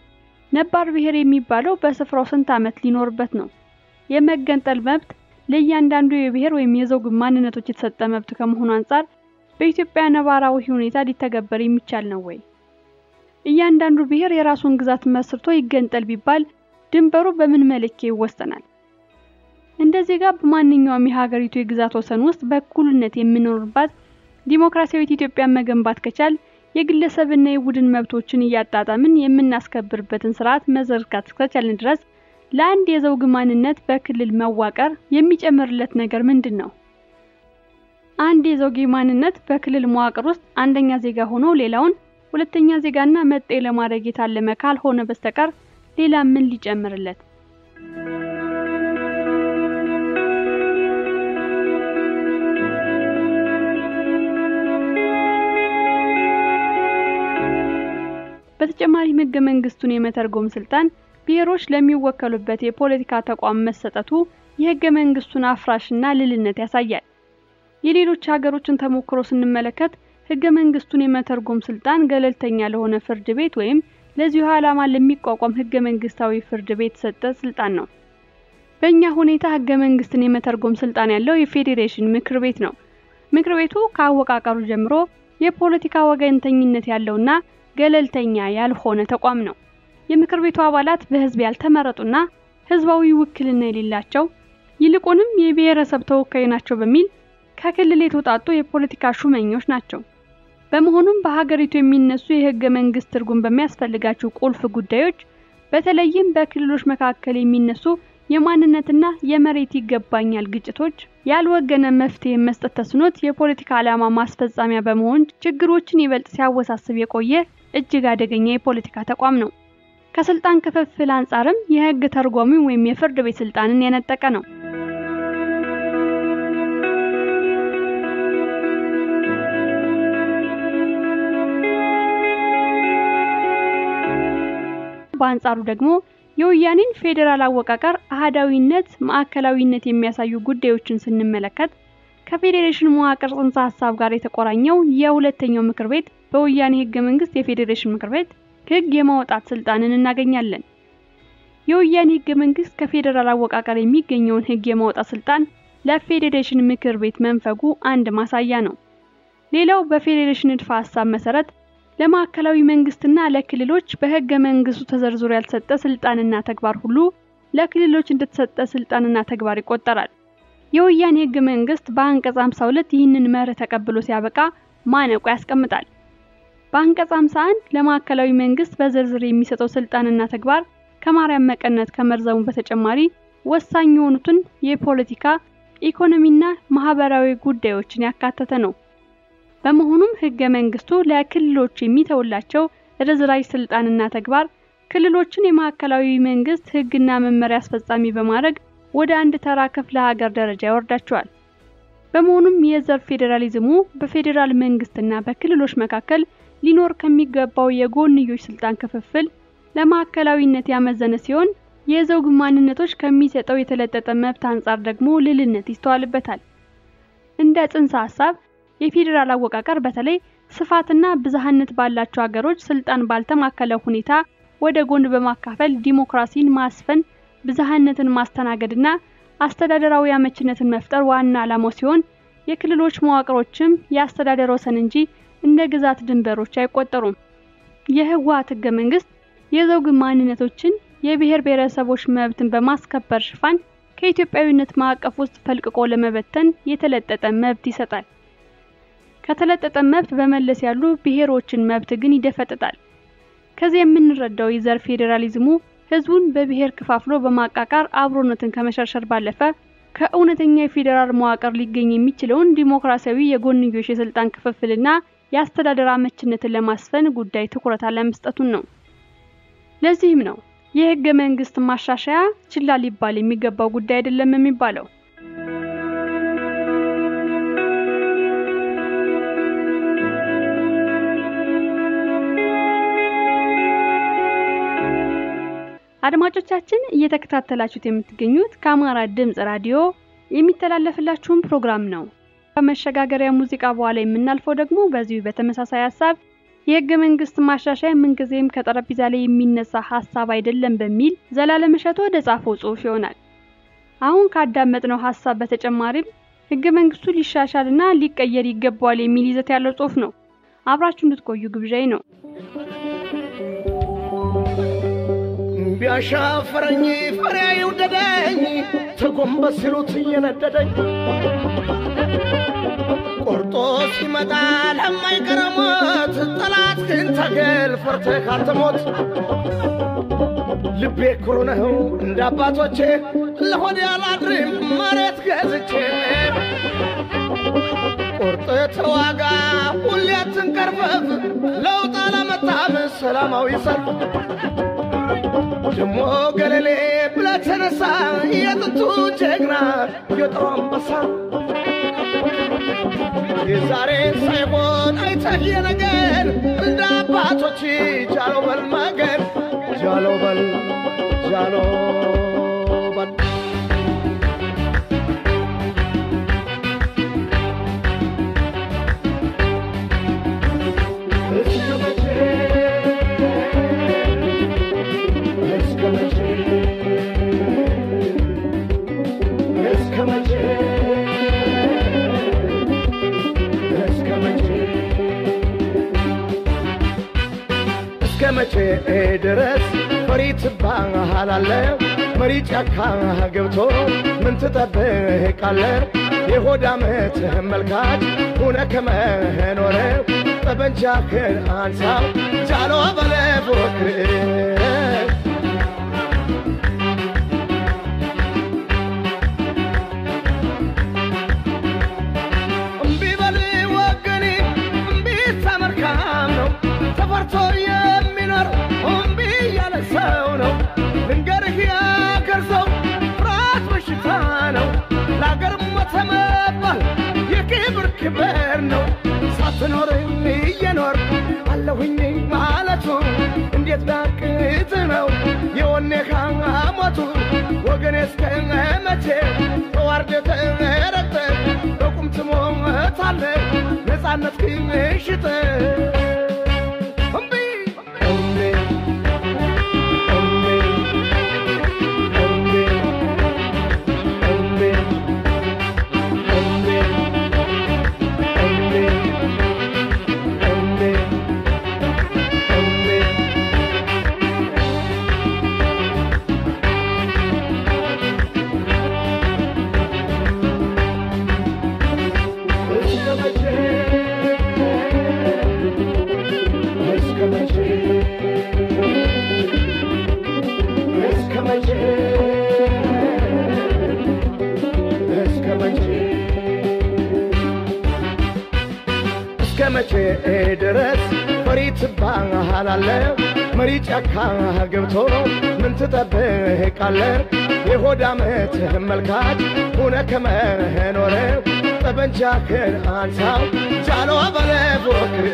ነባር ብሔር የሚባለው በስፍራው ስንት ዓመት ሊኖርበት ነው? የመገንጠል መብት ለእያንዳንዱ የብሔር ወይም የዘውግ ማንነቶች የተሰጠ መብት ከመሆኑ አንጻር በኢትዮጵያ ነባራዊ ሁኔታ ሊተገበር የሚቻል ነው ወይ? እያንዳንዱ ብሔር የራሱን ግዛት መስርቶ ይገንጠል ቢባል ድንበሩ በምን መለኪያ ይወሰናል? እንደ ዜጋ በማንኛውም የሀገሪቱ የግዛት ወሰን ውስጥ በእኩልነት የምንኖርባት ዲሞክራሲያዊት ኢትዮጵያን መገንባት ከቻል የግለሰብና የቡድን መብቶችን እያጣጣምን የምናስከብርበትን ስርዓት መዘርጋት እስከቻልን ድረስ ለአንድ የዘውግ ማንነት በክልል መዋቀር የሚጨምርለት ነገር ምንድን ነው? አንድ የዘውግ ማንነት በክልል መዋቅር ውስጥ አንደኛ ዜጋ ሆኖ ሌላውን ሁለተኛ ዜጋና መጤ ለማድረግ የታለመ ካልሆነ በስተቀር ሌላ ምን ሊጨምርለት? በተጨማሪም ህገ መንግስቱን የመተርጎም ስልጣን ብሔሮች ለሚወከሉበት የፖለቲካ ተቋም መሰጠቱ የህገ መንግስቱን አፍራሽና ልልነት ያሳያል። የሌሎች ሀገሮችን ተሞክሮ ስንመለከት ህገ መንግስቱን የመተርጎም ስልጣን ገለልተኛ ለሆነ ፍርድ ቤት ወይም ለዚሁ ዓላማ ለሚቋቋም ህገ መንግስታዊ ፍርድ ቤት የተሰጠ ስልጣን ነው። በእኛ ሁኔታ ህገ መንግስትን የመተርጎም ስልጣን ያለው የፌዴሬሽን ምክር ቤት ነው። ምክር ቤቱ ከአወቃቀሩ ጀምሮ የፖለቲካ ወገንተኝነት ያለውና ገለልተኛ ያልሆነ ተቋም ነው። የምክር ቤቱ አባላት በህዝብ ያልተመረጡና ህዝባዊ ውክልና የሌላቸው ይልቁንም የብሔረሰብ ተወካይ ናቸው በሚል ከክልል የተውጣጡ የፖለቲካ ሹመኞች ናቸው። በመሆኑም በሀገሪቱ የሚነሱ የህገ መንግስት ትርጉም በሚያስፈልጋቸው ቁልፍ ጉዳዮች በተለይም በክልሎች መካከል የሚነሱ የማንነትና የመሬት ይገባኛል ግጭቶች ያልወገነ መፍትሄ መስጠት ተስኖት የፖለቲካ ዓላማ ማስፈጻሚያ በመሆን ችግሮችን ይበልጥ ሲያወሳስብ የቆየ እጅግ አደገኛ የፖለቲካ ተቋም ነው። ከስልጣን ክፍፍል አንጻርም የህግ ተርጓሚ ወይም የፍርድ ቤት ስልጣንን የነጠቀ ነው። በአንጻሩ ደግሞ የወያኔን ፌዴራል አወቃቀር አህዳዊነት፣ ማዕከላዊነት የሚያሳዩ ጉዳዮችን ስንመለከት ከፌዴሬሽን መዋቅር ጽንሰ ሀሳብ ጋር የተቆራኘው የሁለተኛው ምክር ቤት በወያኔ ህገ መንግስት የፌዴሬሽን ምክር ቤት ህግ የማውጣት ስልጣንን እናገኛለን። የወያኔ ህገ መንግስት ከፌዴራል አወቃቀር የሚገኘውን ህግ የማውጣት ስልጣን ለፌዴሬሽን ምክር ቤት መንፈጉ አንድ ማሳያ ነው። ሌላው በፌዴሬሽን ንድፈ ሀሳብ መሰረት ለማዕከላዊ መንግስትና ለክልሎች በህገ መንግስቱ ተዘርዝሮ ያልተሰጠ ስልጣንና ተግባር ሁሉ ለክልሎች እንደተሰጠ ስልጣንና ተግባር ይቆጠራል። የወያኔ ህገ መንግስት በአንቀጽ 52 ይህንን መርህ ተቀብሎ ሲያበቃ ማነቆ ያስቀምጣል። በአንቀጽ 51 ለማዕከላዊ መንግስት በዝርዝር የሚሰጠው ስልጣንና ተግባር ከማርያም መቀነት ከመርዘሙ በተጨማሪ ወሳኝ የሆኑትን የፖለቲካ ኢኮኖሚና ማህበራዊ ጉዳዮችን ያካተተ ነው። በመሆኑም ህገ መንግስቱ ለክልሎች የሚተውላቸው ርዝራዥ ስልጣንና ተግባር ክልሎችን የማዕከላዊ መንግስት ህግና መመሪያ አስፈጻሚ በማድረግ ወደ አንድ ተራ ክፍለ ሀገር ደረጃ ያወርዳቸዋል። በመሆኑም የዘር ፌዴራሊዝሙ በፌዴራል መንግስትና በክልሎች መካከል ሊኖር ከሚገባው የጎንዮሽ ስልጣን ክፍፍል ለማዕከላዊነት ያመዘነ ሲሆን የዘውግ ማንነቶች ከሚሰጠው የተለጠጠ መብት አንጻር ደግሞ ልልነት ይስተዋልበታል። እንደ ጽንሰ ሀሳብ የፌዴራል አወቃቀር በተለይ ስፋትና ብዝሃነት ባላቸው ሀገሮች ስልጣን ባልተማከለ ሁኔታ ወደ ጎን በማካፈል ዲሞክራሲን ማስፈን፣ ብዝሃነትን ማስተናገድና አስተዳደራዊ አመችነትን መፍጠር ዋና ዓላማው ሲሆን የክልሎች መዋቅሮችም የአስተዳደር ወሰን እንጂ እንደ ግዛት ድንበሮች አይቆጠሩም። የህወሓት ህገ መንግስት የዘውግ ማንነቶችን የብሔር ብሔረሰቦች መብትን በማስከበር ሽፋን ከኢትዮጵያዊነት ማዕቀፍ ውስጥ ፈልቅቆ ለመበተን የተለጠጠ መብት ይሰጣል። ከተለጠጠ መብት በመለስ ያሉ ብሔሮችን መብት ግን ይደፈጥጣል። ከዚህ የምንረዳው የዘር ፌዴራሊዝሙ ህዝቡን በብሔር ከፋፍሎ በማቃቃር አብሮነትን ከመሸርሸር ባለፈ ከእውነተኛ የፌዴራል መዋቅር ሊገኝ የሚችለውን ዲሞክራሲያዊ የጎንዮሽ የስልጣን ክፍፍልና የአስተዳደር አመችነትን ለማስፈን ጉዳይ ትኩረት አለመስጠቱን ነው። ለዚህም ነው የህገ መንግስት ማሻሻያ ችላ ሊባል የሚገባው ጉዳይ አይደለም የሚባለው። አድማጮቻችን እየተከታተላችሁት የምትገኙት ከአማራ ድምጽ ራዲዮ የሚተላለፍላችሁን ፕሮግራም ነው። ከመሸጋገሪያ ሙዚቃ በኋላ የምናልፈው ደግሞ በዚሁ በተመሳሳይ ሀሳብ የህገ መንግስት ማሻሻያ ምንጊዜም ከጠረጴዛ ላይ የሚነሳ ሀሳብ አይደለም በሚል ዘላለም እሸቱ ወደ ጻፈው ጽሑፍ ይሆናል። አሁን ካዳመጥነው ሀሳብ በተጨማሪም ህገ መንግስቱ ሊሻሻልና ሊቀየር ይገባዋል የሚል ይዘት ያለው ጽሑፍ ነው። አብራችሁ እንድትቆዩ ግብዣይ ነው። ቢያሻፈረኝ ፈሪያ ይውደደኝ ተጎንበስ ሲሉት እየነደደኝ ቆርጦ ሲመጣ ለማይቀረ ሞት ጠላት ግን ታገል ፈርተህ አትሞት። ልቤ ኩሩ ነው እንደ አባቶቼ ለሆዴ አላድርም መሬት ገዝቼ ቁርጥ ተዋጋ ሁሌ አትንቀርፈፍ ለውጥ አላመጣም ሰላማዊ ሰልፍ ደሞ ገለሌ ብለህ ተነሳ የጥንቱ ጀግና የጦር አንበሳ የዛሬ ሳይሆን አይተህ የነገን እንደ አባቶች ጃሎ በል ማገን ጃሎ በል ጃሎ በል እስከ መቼ እስከ መቼ እስከ መቼ እስከ መቼ እስከ መቼ ድረስ ፈሪ ትባሃላለህ? መሪ ጫካ ገብቶ ምን ትጠብቃለህ? የሆድ ዓመት መልካች ሁነ ከመኖረ ጠበንጃህን አንሳው ጃሎ በለ ፎክር እምቢ በል ወገኔ እምቢ ተመርካም ነው ተፈርቶ የሚኖር እምቢ ያለ ሰው ነው ልንገርህ ያገር ሰው ፍርሃት በሽታ ነው ለአገር ሞተ መባል የክብር ክብር ነው ሳትኖር እየኖር አለሁኝ ማለቱ እንዴት ዳቅት ነው የወኔ ሞቱ ወገኔ እስከ መቼ ተዋርደህ ተረግጠህ በቁም ትሞታለህ ነፃነት ግን ሽጠህ እምቢ እምቢ እምቢ እምቢ እምቢ እምቢ እምቢ እምቢ እምቢ እስከ መቼ እስከ መቼ እስከ መቼ እስከ መቼ እስከ መቼ ድረስ ፈሪ ትባሃላለህ? መሪ ጫካ ገብቶ ምን ትጠብቃለህ? የሆድ ዓመት መልካች ሁነ ከመኖረ ጠበንጃህን አንሳው ጃሎ በለ ፎክር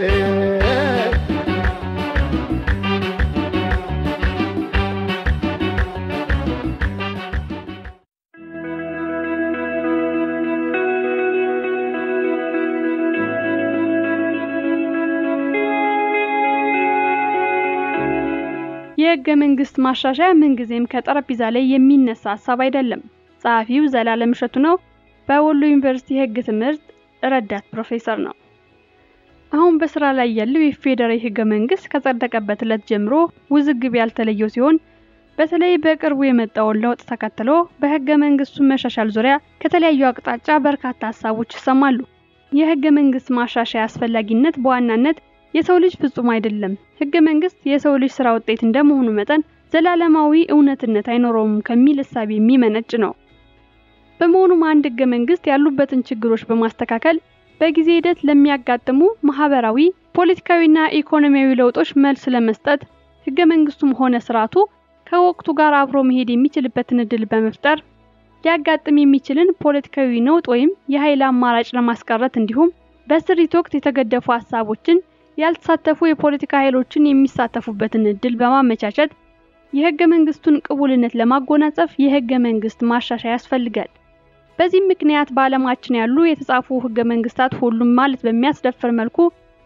የህገ መንግስት ማሻሻያ ምንጊዜም ከጠረጴዛ ላይ የሚነሳ ሀሳብ አይደለም። ጸሐፊው ዘላለም እሸቱ ነው። በወሎ ዩኒቨርሲቲ የህግ ትምህርት ረዳት ፕሮፌሰር ነው። አሁን በስራ ላይ ያለው የፌዴራል ህገ መንግስት ከጸደቀበት ዕለት ጀምሮ ውዝግብ ያልተለየው ሲሆን በተለይ በቅርቡ የመጣውን ለውጥ ተከትሎ በህገ መንግስቱ መሻሻል ዙሪያ ከተለያዩ አቅጣጫ በርካታ ሀሳቦች ይሰማሉ። የህገ መንግስት ማሻሻያ አስፈላጊነት በዋናነት የሰው ልጅ ፍጹም አይደለም፣ ህገ መንግስት የሰው ልጅ ስራ ውጤት እንደመሆኑ መጠን ዘላለማዊ እውነትነት አይኖረውም ከሚል እሳቤ የሚመነጭ ነው። በመሆኑም አንድ ህገ መንግስት ያሉበትን ችግሮች በማስተካከል በጊዜ ሂደት ለሚያጋጥሙ ማህበራዊ፣ ፖለቲካዊና ኢኮኖሚያዊ ለውጦች መልስ ለመስጠት ህገ መንግስቱም ሆነ ስርዓቱ ከወቅቱ ጋር አብሮ መሄድ የሚችልበትን እድል በመፍጠር ሊያጋጥም የሚችልን ፖለቲካዊ ነውጥ ወይም የኃይል አማራጭ ለማስቀረት እንዲሁም በስሪት ወቅት የተገደፉ ሀሳቦችን ያልተሳተፉ የፖለቲካ ኃይሎችን የሚሳተፉበትን እድል በማመቻቸት የህገ መንግስቱን ቅቡልነት ለማጎናጸፍ የህገ መንግስት ማሻሻያ ያስፈልጋል። በዚህም ምክንያት በዓለማችን ያሉ የተጻፉ ህገ መንግስታት ሁሉም ማለት በሚያስደፍር መልኩ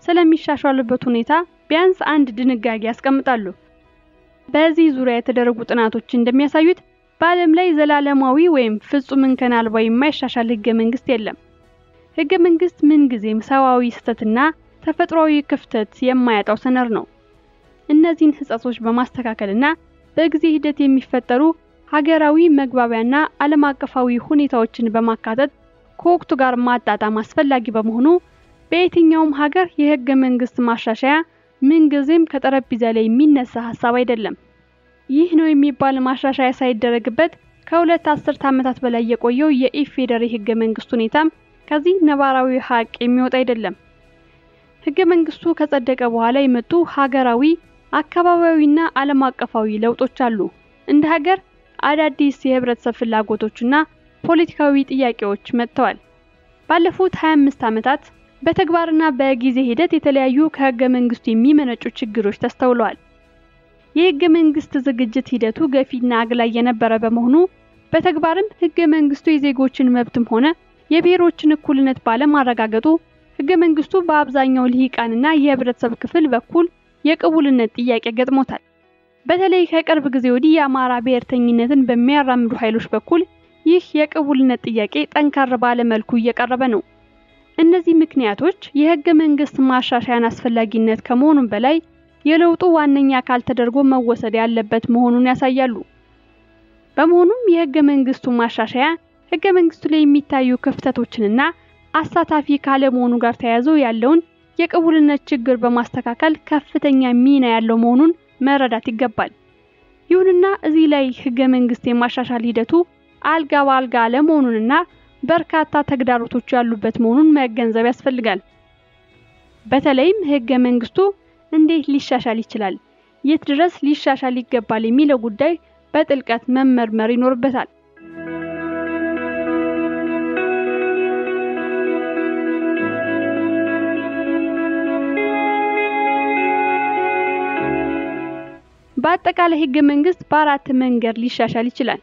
ስለሚሻሻሉበት ሁኔታ ቢያንስ አንድ ድንጋጌ ያስቀምጣሉ። በዚህ ዙሪያ የተደረጉ ጥናቶች እንደሚያሳዩት በዓለም ላይ ዘላለማዊ ወይም ፍጹም እንከን አልባ የማይሻሻል ህገ መንግስት የለም። ህገ መንግስት ምንጊዜም ሰዋዊ ስህተትና ተፈጥሯዊ ክፍተት የማያጣው ሰነድ ነው። እነዚህን ህጸጾች በማስተካከልና በጊዜ ሂደት የሚፈጠሩ ሀገራዊ መግባቢያና ዓለም አቀፋዊ ሁኔታዎችን በማካተት ከወቅቱ ጋር ማጣጣም አስፈላጊ በመሆኑ በየትኛውም ሀገር የህገ መንግስት ማሻሻያ ምንጊዜም ከጠረጴዛ ላይ የሚነሳ ሀሳብ አይደለም። ይህ ነው የሚባል ማሻሻያ ሳይደረግበት ከሁለት አስርት ዓመታት በላይ የቆየው የኢፌዴሪ ህገ መንግስት ሁኔታም ከዚህ ነባራዊ ሀቅ የሚወጣ አይደለም። ህገ መንግስቱ ከጸደቀ በኋላ የመጡ ሀገራዊ፣ አካባቢያዊና ዓለም አቀፋዊ ለውጦች አሉ። እንደ ሀገር አዳዲስ የህብረተሰብ ፍላጎቶችና ፖለቲካዊ ጥያቄዎች መጥተዋል። ባለፉት 25 ዓመታት በተግባርና በጊዜ ሂደት የተለያዩ ከህገ መንግስቱ የሚመነጩ ችግሮች ተስተውለዋል። የህገ መንግስት ዝግጅት ሂደቱ ገፊና አግላይ የነበረ በመሆኑ በተግባርም ህገ መንግስቱ የዜጎችን መብትም ሆነ የብሔሮችን እኩልነት ባለማረጋገጡ ህገ መንግስቱ በአብዛኛው ልሂቃንና የህብረተሰብ ክፍል በኩል የቅቡልነት ጥያቄ ገጥሞታል። በተለይ ከቅርብ ጊዜ ወዲህ የአማራ ብሔርተኝነትን በሚያራምዱ ኃይሎች በኩል ይህ የቅቡልነት ጥያቄ ጠንከር ባለ መልኩ እየቀረበ ነው። እነዚህ ምክንያቶች የህገ መንግስት ማሻሻያን አስፈላጊነት ከመሆኑም በላይ የለውጡ ዋነኛ አካል ተደርጎ መወሰድ ያለበት መሆኑን ያሳያሉ። በመሆኑም የህገ መንግስቱ ማሻሻያ ህገ መንግስቱ ላይ የሚታዩ ክፍተቶችንና አሳታፊ ካለመሆኑ ጋር ተያይዞ ያለውን የቅቡልነት ችግር በማስተካከል ከፍተኛ ሚና ያለው መሆኑን መረዳት ይገባል። ይሁንና እዚህ ላይ ህገ መንግስት የማሻሻል ሂደቱ አልጋ በአልጋ አለመሆኑንና በርካታ ተግዳሮቶች ያሉበት መሆኑን መገንዘብ ያስፈልጋል። በተለይም ህገ መንግስቱ እንዴት ሊሻሻል ይችላል፣ የት ድረስ ሊሻሻል ይገባል የሚለው ጉዳይ በጥልቀት መመርመር ይኖርበታል። በአጠቃላይ ህገ መንግስት በአራት መንገድ ሊሻሻል ይችላል።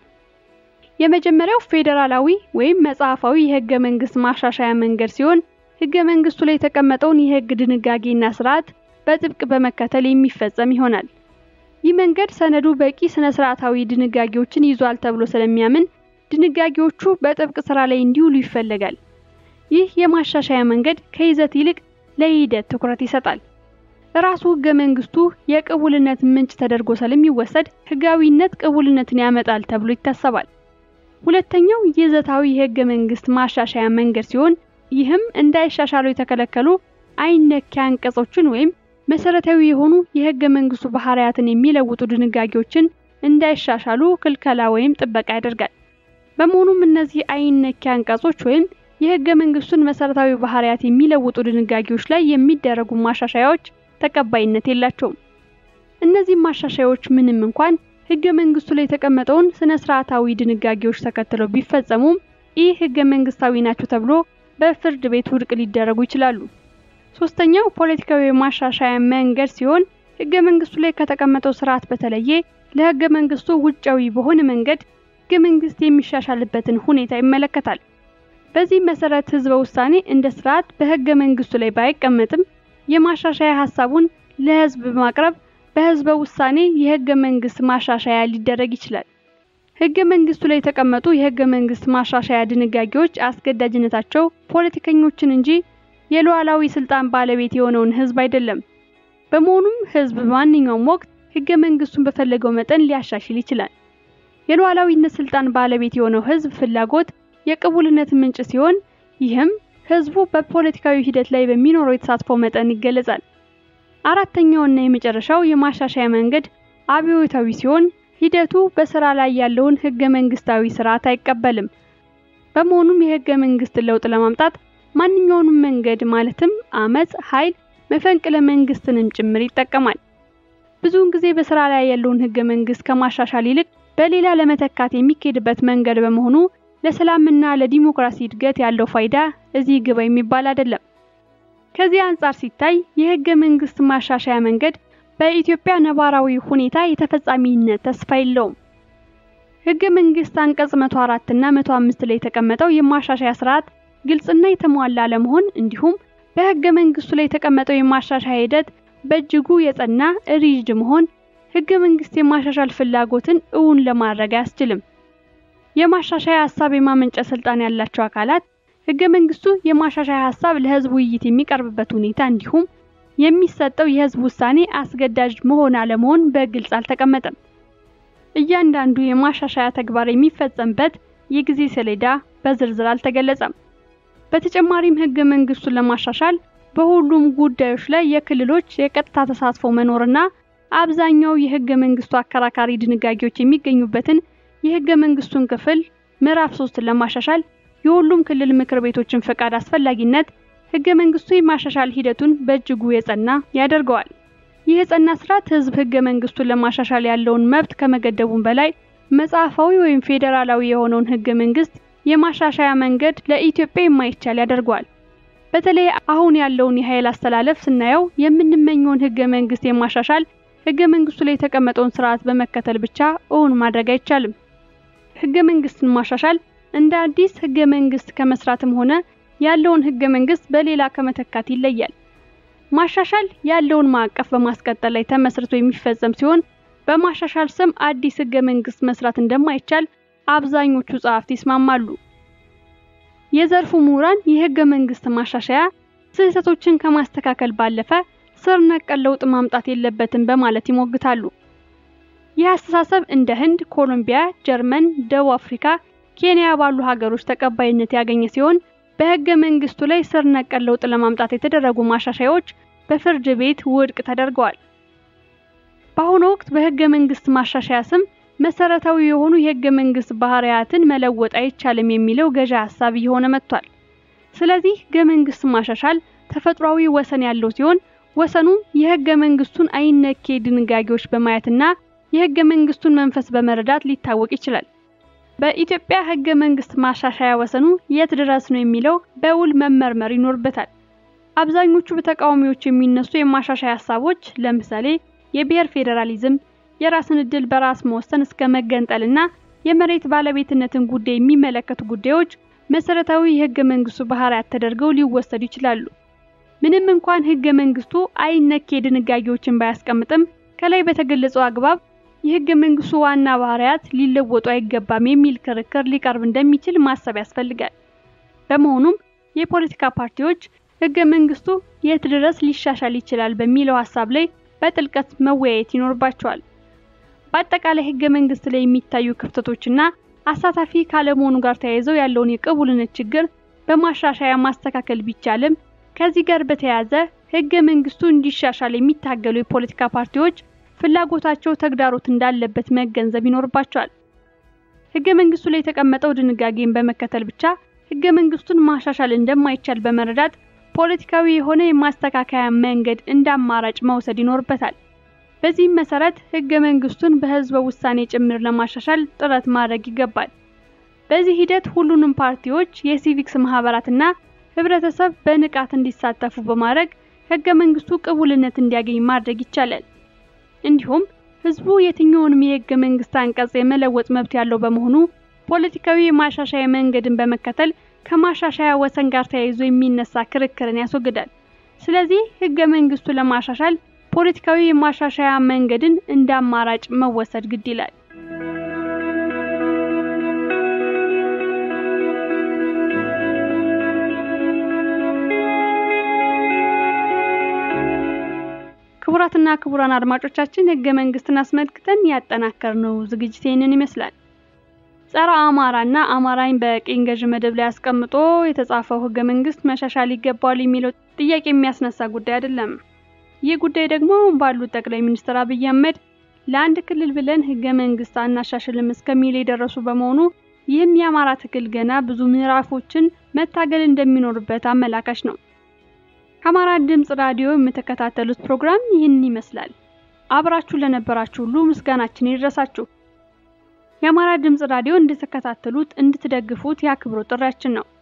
የመጀመሪያው ፌዴራላዊ ወይም መጽሐፋዊ የህገ መንግስት ማሻሻያ መንገድ ሲሆን ህገ መንግስቱ ላይ የተቀመጠውን የህግ ድንጋጌና ስርዓት በጥብቅ በመከተል የሚፈጸም ይሆናል። ይህ መንገድ ሰነዱ በቂ ስነ ስርዓታዊ ድንጋጌዎችን ይዟል ተብሎ ስለሚያምን ድንጋጌዎቹ በጥብቅ ስራ ላይ እንዲውሉ ይፈለጋል። ይህ የማሻሻያ መንገድ ከይዘት ይልቅ ለሂደት ትኩረት ይሰጣል። ራሱ ህገ መንግስቱ የቅቡልነት ምንጭ ተደርጎ ስለሚወሰድ ህጋዊነት ቅቡልነትን ያመጣል ተብሎ ይታሰባል። ሁለተኛው ይዘታዊ የህገ መንግስት ማሻሻያ መንገድ ሲሆን ይህም እንዳይሻሻሉ የተከለከሉ አይነኪ አንቀጾችን ወይም መሰረታዊ የሆኑ የህገ መንግስቱ ባህሪያትን የሚለውጡ ድንጋጌዎችን እንዳይሻሻሉ ክልከላ ወይም ጥበቃ ያደርጋል። በመሆኑም እነዚህ አይነኪ አንቀጾች ወይም የህገ መንግስቱን መሰረታዊ ባህሪያት የሚለውጡ ድንጋጌዎች ላይ የሚደረጉ ማሻሻያዎች ተቀባይነት የላቸውም። እነዚህ ማሻሻያዎች ምንም እንኳን ህገ መንግስቱ ላይ የተቀመጠውን ስነ ስርዓታዊ ድንጋጌዎች ተከትለው ቢፈጸሙም ይህ ህገ መንግስታዊ ናቸው ተብሎ በፍርድ ቤት ውድቅ ሊደረጉ ይችላሉ። ሶስተኛው ፖለቲካዊ ማሻሻያ መንገድ ሲሆን ህገ መንግስቱ ላይ ከተቀመጠው ስርዓት በተለየ ለህገ መንግስቱ ውጫዊ በሆነ መንገድ ህገ መንግስት የሚሻሻልበትን ሁኔታ ይመለከታል። በዚህ መሰረት ህዝበ ውሳኔ እንደ ስርዓት በህገ መንግስቱ ላይ ባይቀመጥም የማሻሻያ ሀሳቡን ለህዝብ በማቅረብ በህዝበ ውሳኔ የህገ መንግስት ማሻሻያ ሊደረግ ይችላል። ህገ መንግስቱ ላይ የተቀመጡ የህገ መንግስት ማሻሻያ ድንጋጌዎች አስገዳጅነታቸው ፖለቲከኞችን እንጂ የሉዓላዊ ስልጣን ባለቤት የሆነውን ህዝብ አይደለም። በመሆኑም ህዝብ በማንኛውም ወቅት ህገ መንግስቱን በፈለገው መጠን ሊያሻሽል ይችላል። የሉዓላዊነት ስልጣን ባለቤት የሆነው ህዝብ ፍላጎት የቅቡልነት ምንጭ ሲሆን ይህም ህዝቡ በፖለቲካዊ ሂደት ላይ በሚኖረው የተሳትፎ መጠን ይገለጻል። አራተኛውና የመጨረሻው የማሻሻያ መንገድ አብዮታዊ ሲሆን ሂደቱ በስራ ላይ ያለውን ህገ መንግስታዊ ስርዓት አይቀበልም። በመሆኑም የህገ መንግስት ለውጥ ለማምጣት ማንኛውንም መንገድ ማለትም አመጽ፣ ኃይል፣ መፈንቅለ መንግስትንም ጭምር ይጠቀማል። ብዙውን ጊዜ በስራ ላይ ያለውን ህገ መንግስት ከማሻሻል ይልቅ በሌላ ለመተካት የሚካሄድበት መንገድ በመሆኑ ለሰላምና ለዲሞክራሲ እድገት ያለው ፋይዳ እዚህ ግባ የሚባል አይደለም። ከዚህ አንጻር ሲታይ የህገ መንግስት ማሻሻያ መንገድ በኢትዮጵያ ነባራዊ ሁኔታ የተፈጻሚነት ተስፋ የለውም። ህገ መንግስት አንቀጽ 104 እና 105 ላይ የተቀመጠው የማሻሻያ ስርዓት ግልጽና የተሟላ አለመሆን እንዲሁም በህገ መንግስቱ ላይ የተቀመጠው የማሻሻያ ሂደት በእጅጉ የጸና ሪጅድ መሆን ህገ መንግስት የማሻሻል ፍላጎትን እውን ለማድረግ አያስችልም። የማሻሻያ ሀሳብ የማመንጨት ስልጣን ያላቸው አካላት ህገ መንግስቱ የማሻሻያ ሀሳብ ለህዝብ ውይይት የሚቀርብበት ሁኔታ እንዲሁም የሚሰጠው የህዝብ ውሳኔ አስገዳጅ መሆን አለመሆን በግልጽ አልተቀመጠም። እያንዳንዱ የማሻሻያ ተግባር የሚፈጸምበት የጊዜ ሰሌዳ በዝርዝር አልተገለጸም። በተጨማሪም ህገ መንግስቱን ለማሻሻል በሁሉም ጉዳዮች ላይ የክልሎች የቀጥታ ተሳትፎ መኖርና አብዛኛው የህገ መንግስቱ አከራካሪ ድንጋጌዎች የሚገኙበትን የህገ መንግስቱን ክፍል ምዕራፍ ሶስትን ለማሻሻል የሁሉም ክልል ምክር ቤቶችን ፈቃድ አስፈላጊነት ህገ መንግስቱ የማሻሻል ሂደቱን በእጅጉ የጸና ያደርገዋል። ይህ የጸና ስርዓት ህዝብ ህገ መንግስቱን ለማሻሻል ያለውን መብት ከመገደቡም በላይ መጽሐፋዊ ወይም ፌዴራላዊ የሆነውን ህገ መንግስት የማሻሻያ መንገድ ለኢትዮጵያ የማይቻል ያደርገዋል። በተለይ አሁን ያለውን የኃይል አስተላለፍ ስናየው የምንመኘውን ህገ መንግስት የማሻሻል ህገ መንግስቱ ላይ የተቀመጠውን ስርዓት በመከተል ብቻ እውን ማድረግ አይቻልም። ህገ መንግስትን ማሻሻል እንደ አዲስ ህገ መንግስት ከመስራትም ሆነ ያለውን ህገ መንግስት በሌላ ከመተካት ይለያል። ማሻሻል ያለውን ማዕቀፍ በማስቀጠል ላይ ተመስርቶ የሚፈጸም ሲሆን በማሻሻል ስም አዲስ ህገ መንግስት መስራት እንደማይቻል አብዛኞቹ ጸሐፍት ይስማማሉ። የዘርፉ ምሁራን የህገ መንግስት ማሻሻያ ስህተቶችን ከማስተካከል ባለፈ ስር ነቀል ለውጥ ማምጣት የለበትም በማለት ይሞግታሉ። ይህ አስተሳሰብ እንደ ህንድ፣ ኮሎምቢያ፣ ጀርመን፣ ደቡብ አፍሪካ፣ ኬንያ ባሉ ሀገሮች ተቀባይነት ያገኘ ሲሆን በህገ መንግስቱ ላይ ስር ነቀል ለውጥ ለማምጣት የተደረጉ ማሻሻያዎች በፍርድ ቤት ውድቅ ተደርገዋል። በአሁኑ ወቅት በህገ መንግስት ማሻሻያ ስም መሰረታዊ የሆኑ የህገ መንግስት ባህሪያትን መለወጥ አይቻልም የሚለው ገዢ ሀሳብ እየሆነ መጥቷል። ስለዚህ ህገ መንግስት ማሻሻል ተፈጥሯዊ ወሰን ያለው ሲሆን ወሰኑ የህገ መንግስቱን አይነኬ ድንጋጌዎች በማየትና የህገ መንግስቱን መንፈስ በመረዳት ሊታወቅ ይችላል። በኢትዮጵያ ህገ መንግስት ማሻሻያ ወሰኑ የት ድረስ ነው የሚለው በውል መመርመር ይኖርበታል። አብዛኞቹ በተቃዋሚዎች የሚነሱ የማሻሻያ ሀሳቦች ለምሳሌ የብሔር ፌዴራሊዝም፣ የራስን እድል በራስ መወሰን እስከ መገንጠልና የመሬት ባለቤትነትን ጉዳይ የሚመለከቱ ጉዳዮች መሰረታዊ የህገ መንግስቱ ባህሪያት ተደርገው ሊወሰዱ ይችላሉ። ምንም እንኳን ህገ መንግስቱ አይነኬ ድንጋጌዎችን ባያስቀምጥም ከላይ በተገለጸው አግባብ የህገ መንግስቱ ዋና ባህሪያት ሊለወጡ አይገባም የሚል ክርክር ሊቀርብ እንደሚችል ማሰብ ያስፈልጋል። በመሆኑም የፖለቲካ ፓርቲዎች ህገ መንግስቱ የት ድረስ ሊሻሻል ይችላል በሚለው ሀሳብ ላይ በጥልቀት መወያየት ይኖርባቸዋል። በአጠቃላይ ህገ መንግስት ላይ የሚታዩ ክፍተቶችና አሳታፊ ካለመሆኑ ጋር ተያይዘው ያለውን የቅቡልነት ችግር በማሻሻያ ማስተካከል ቢቻልም ከዚህ ጋር በተያያዘ ህገ መንግስቱ እንዲሻሻል የሚታገሉ የፖለቲካ ፓርቲዎች ፍላጎታቸው ተግዳሮት እንዳለበት መገንዘብ ይኖርባቸዋል። ህገ መንግስቱ ላይ የተቀመጠው ድንጋጌን በመከተል ብቻ ህገ መንግስቱን ማሻሻል እንደማይቻል በመረዳት ፖለቲካዊ የሆነ የማስተካከያ መንገድ እንደ አማራጭ መውሰድ ይኖርበታል። በዚህም መሰረት ህገ መንግስቱን በህዝበ ውሳኔ ጭምር ለማሻሻል ጥረት ማድረግ ይገባል። በዚህ ሂደት ሁሉንም ፓርቲዎች፣ የሲቪክስ ማህበራትና ህብረተሰብ በንቃት እንዲሳተፉ በማድረግ ህገ መንግስቱ ቅቡልነት እንዲያገኝ ማድረግ ይቻላል። እንዲሁም ህዝቡ የትኛውንም የህገ መንግስት አንቀጽ የመለወጥ መብት ያለው በመሆኑ ፖለቲካዊ የማሻሻያ መንገድን በመከተል ከማሻሻያ ወሰን ጋር ተያይዞ የሚነሳ ክርክርን ያስወግዳል። ስለዚህ ህገ መንግስቱ ለማሻሻል ፖለቲካዊ የማሻሻያ መንገድን እንደ አማራጭ መወሰድ ግድ ይላል። ክቡራትና ክቡራን አድማጮቻችን ህገ መንግስትን አስመልክተን ያጠናከርነው ዝግጅት ይህንን ይመስላል። ጸረ አማራና አማራኝ በቅኝ ገዥ መደብ ላይ አስቀምጦ የተጻፈው ህገ መንግስት መሻሻል ይገባዋል የሚለው ጥያቄ የሚያስነሳ ጉዳይ አይደለም። ይህ ጉዳይ ደግሞ ባሉት ጠቅላይ ሚኒስትር አብይ አህመድ ለአንድ ክልል ብለን ህገ መንግስት አናሻሽልም እስከሚል የደረሱ በመሆኑ ይህም የአማራ ትግል ገና ብዙ ምዕራፎችን መታገል እንደሚኖርበት አመላካች ነው። ከአማራ ድምጽ ራዲዮ የምትከታተሉት ፕሮግራም ይህንን ይመስላል። አብራችሁ ለነበራችሁ ሁሉ ምስጋናችን ይድረሳችሁ። የአማራ ድምጽ ራዲዮ እንድትከታተሉት እንድትደግፉት የአክብሮት ጥሪያችን ነው።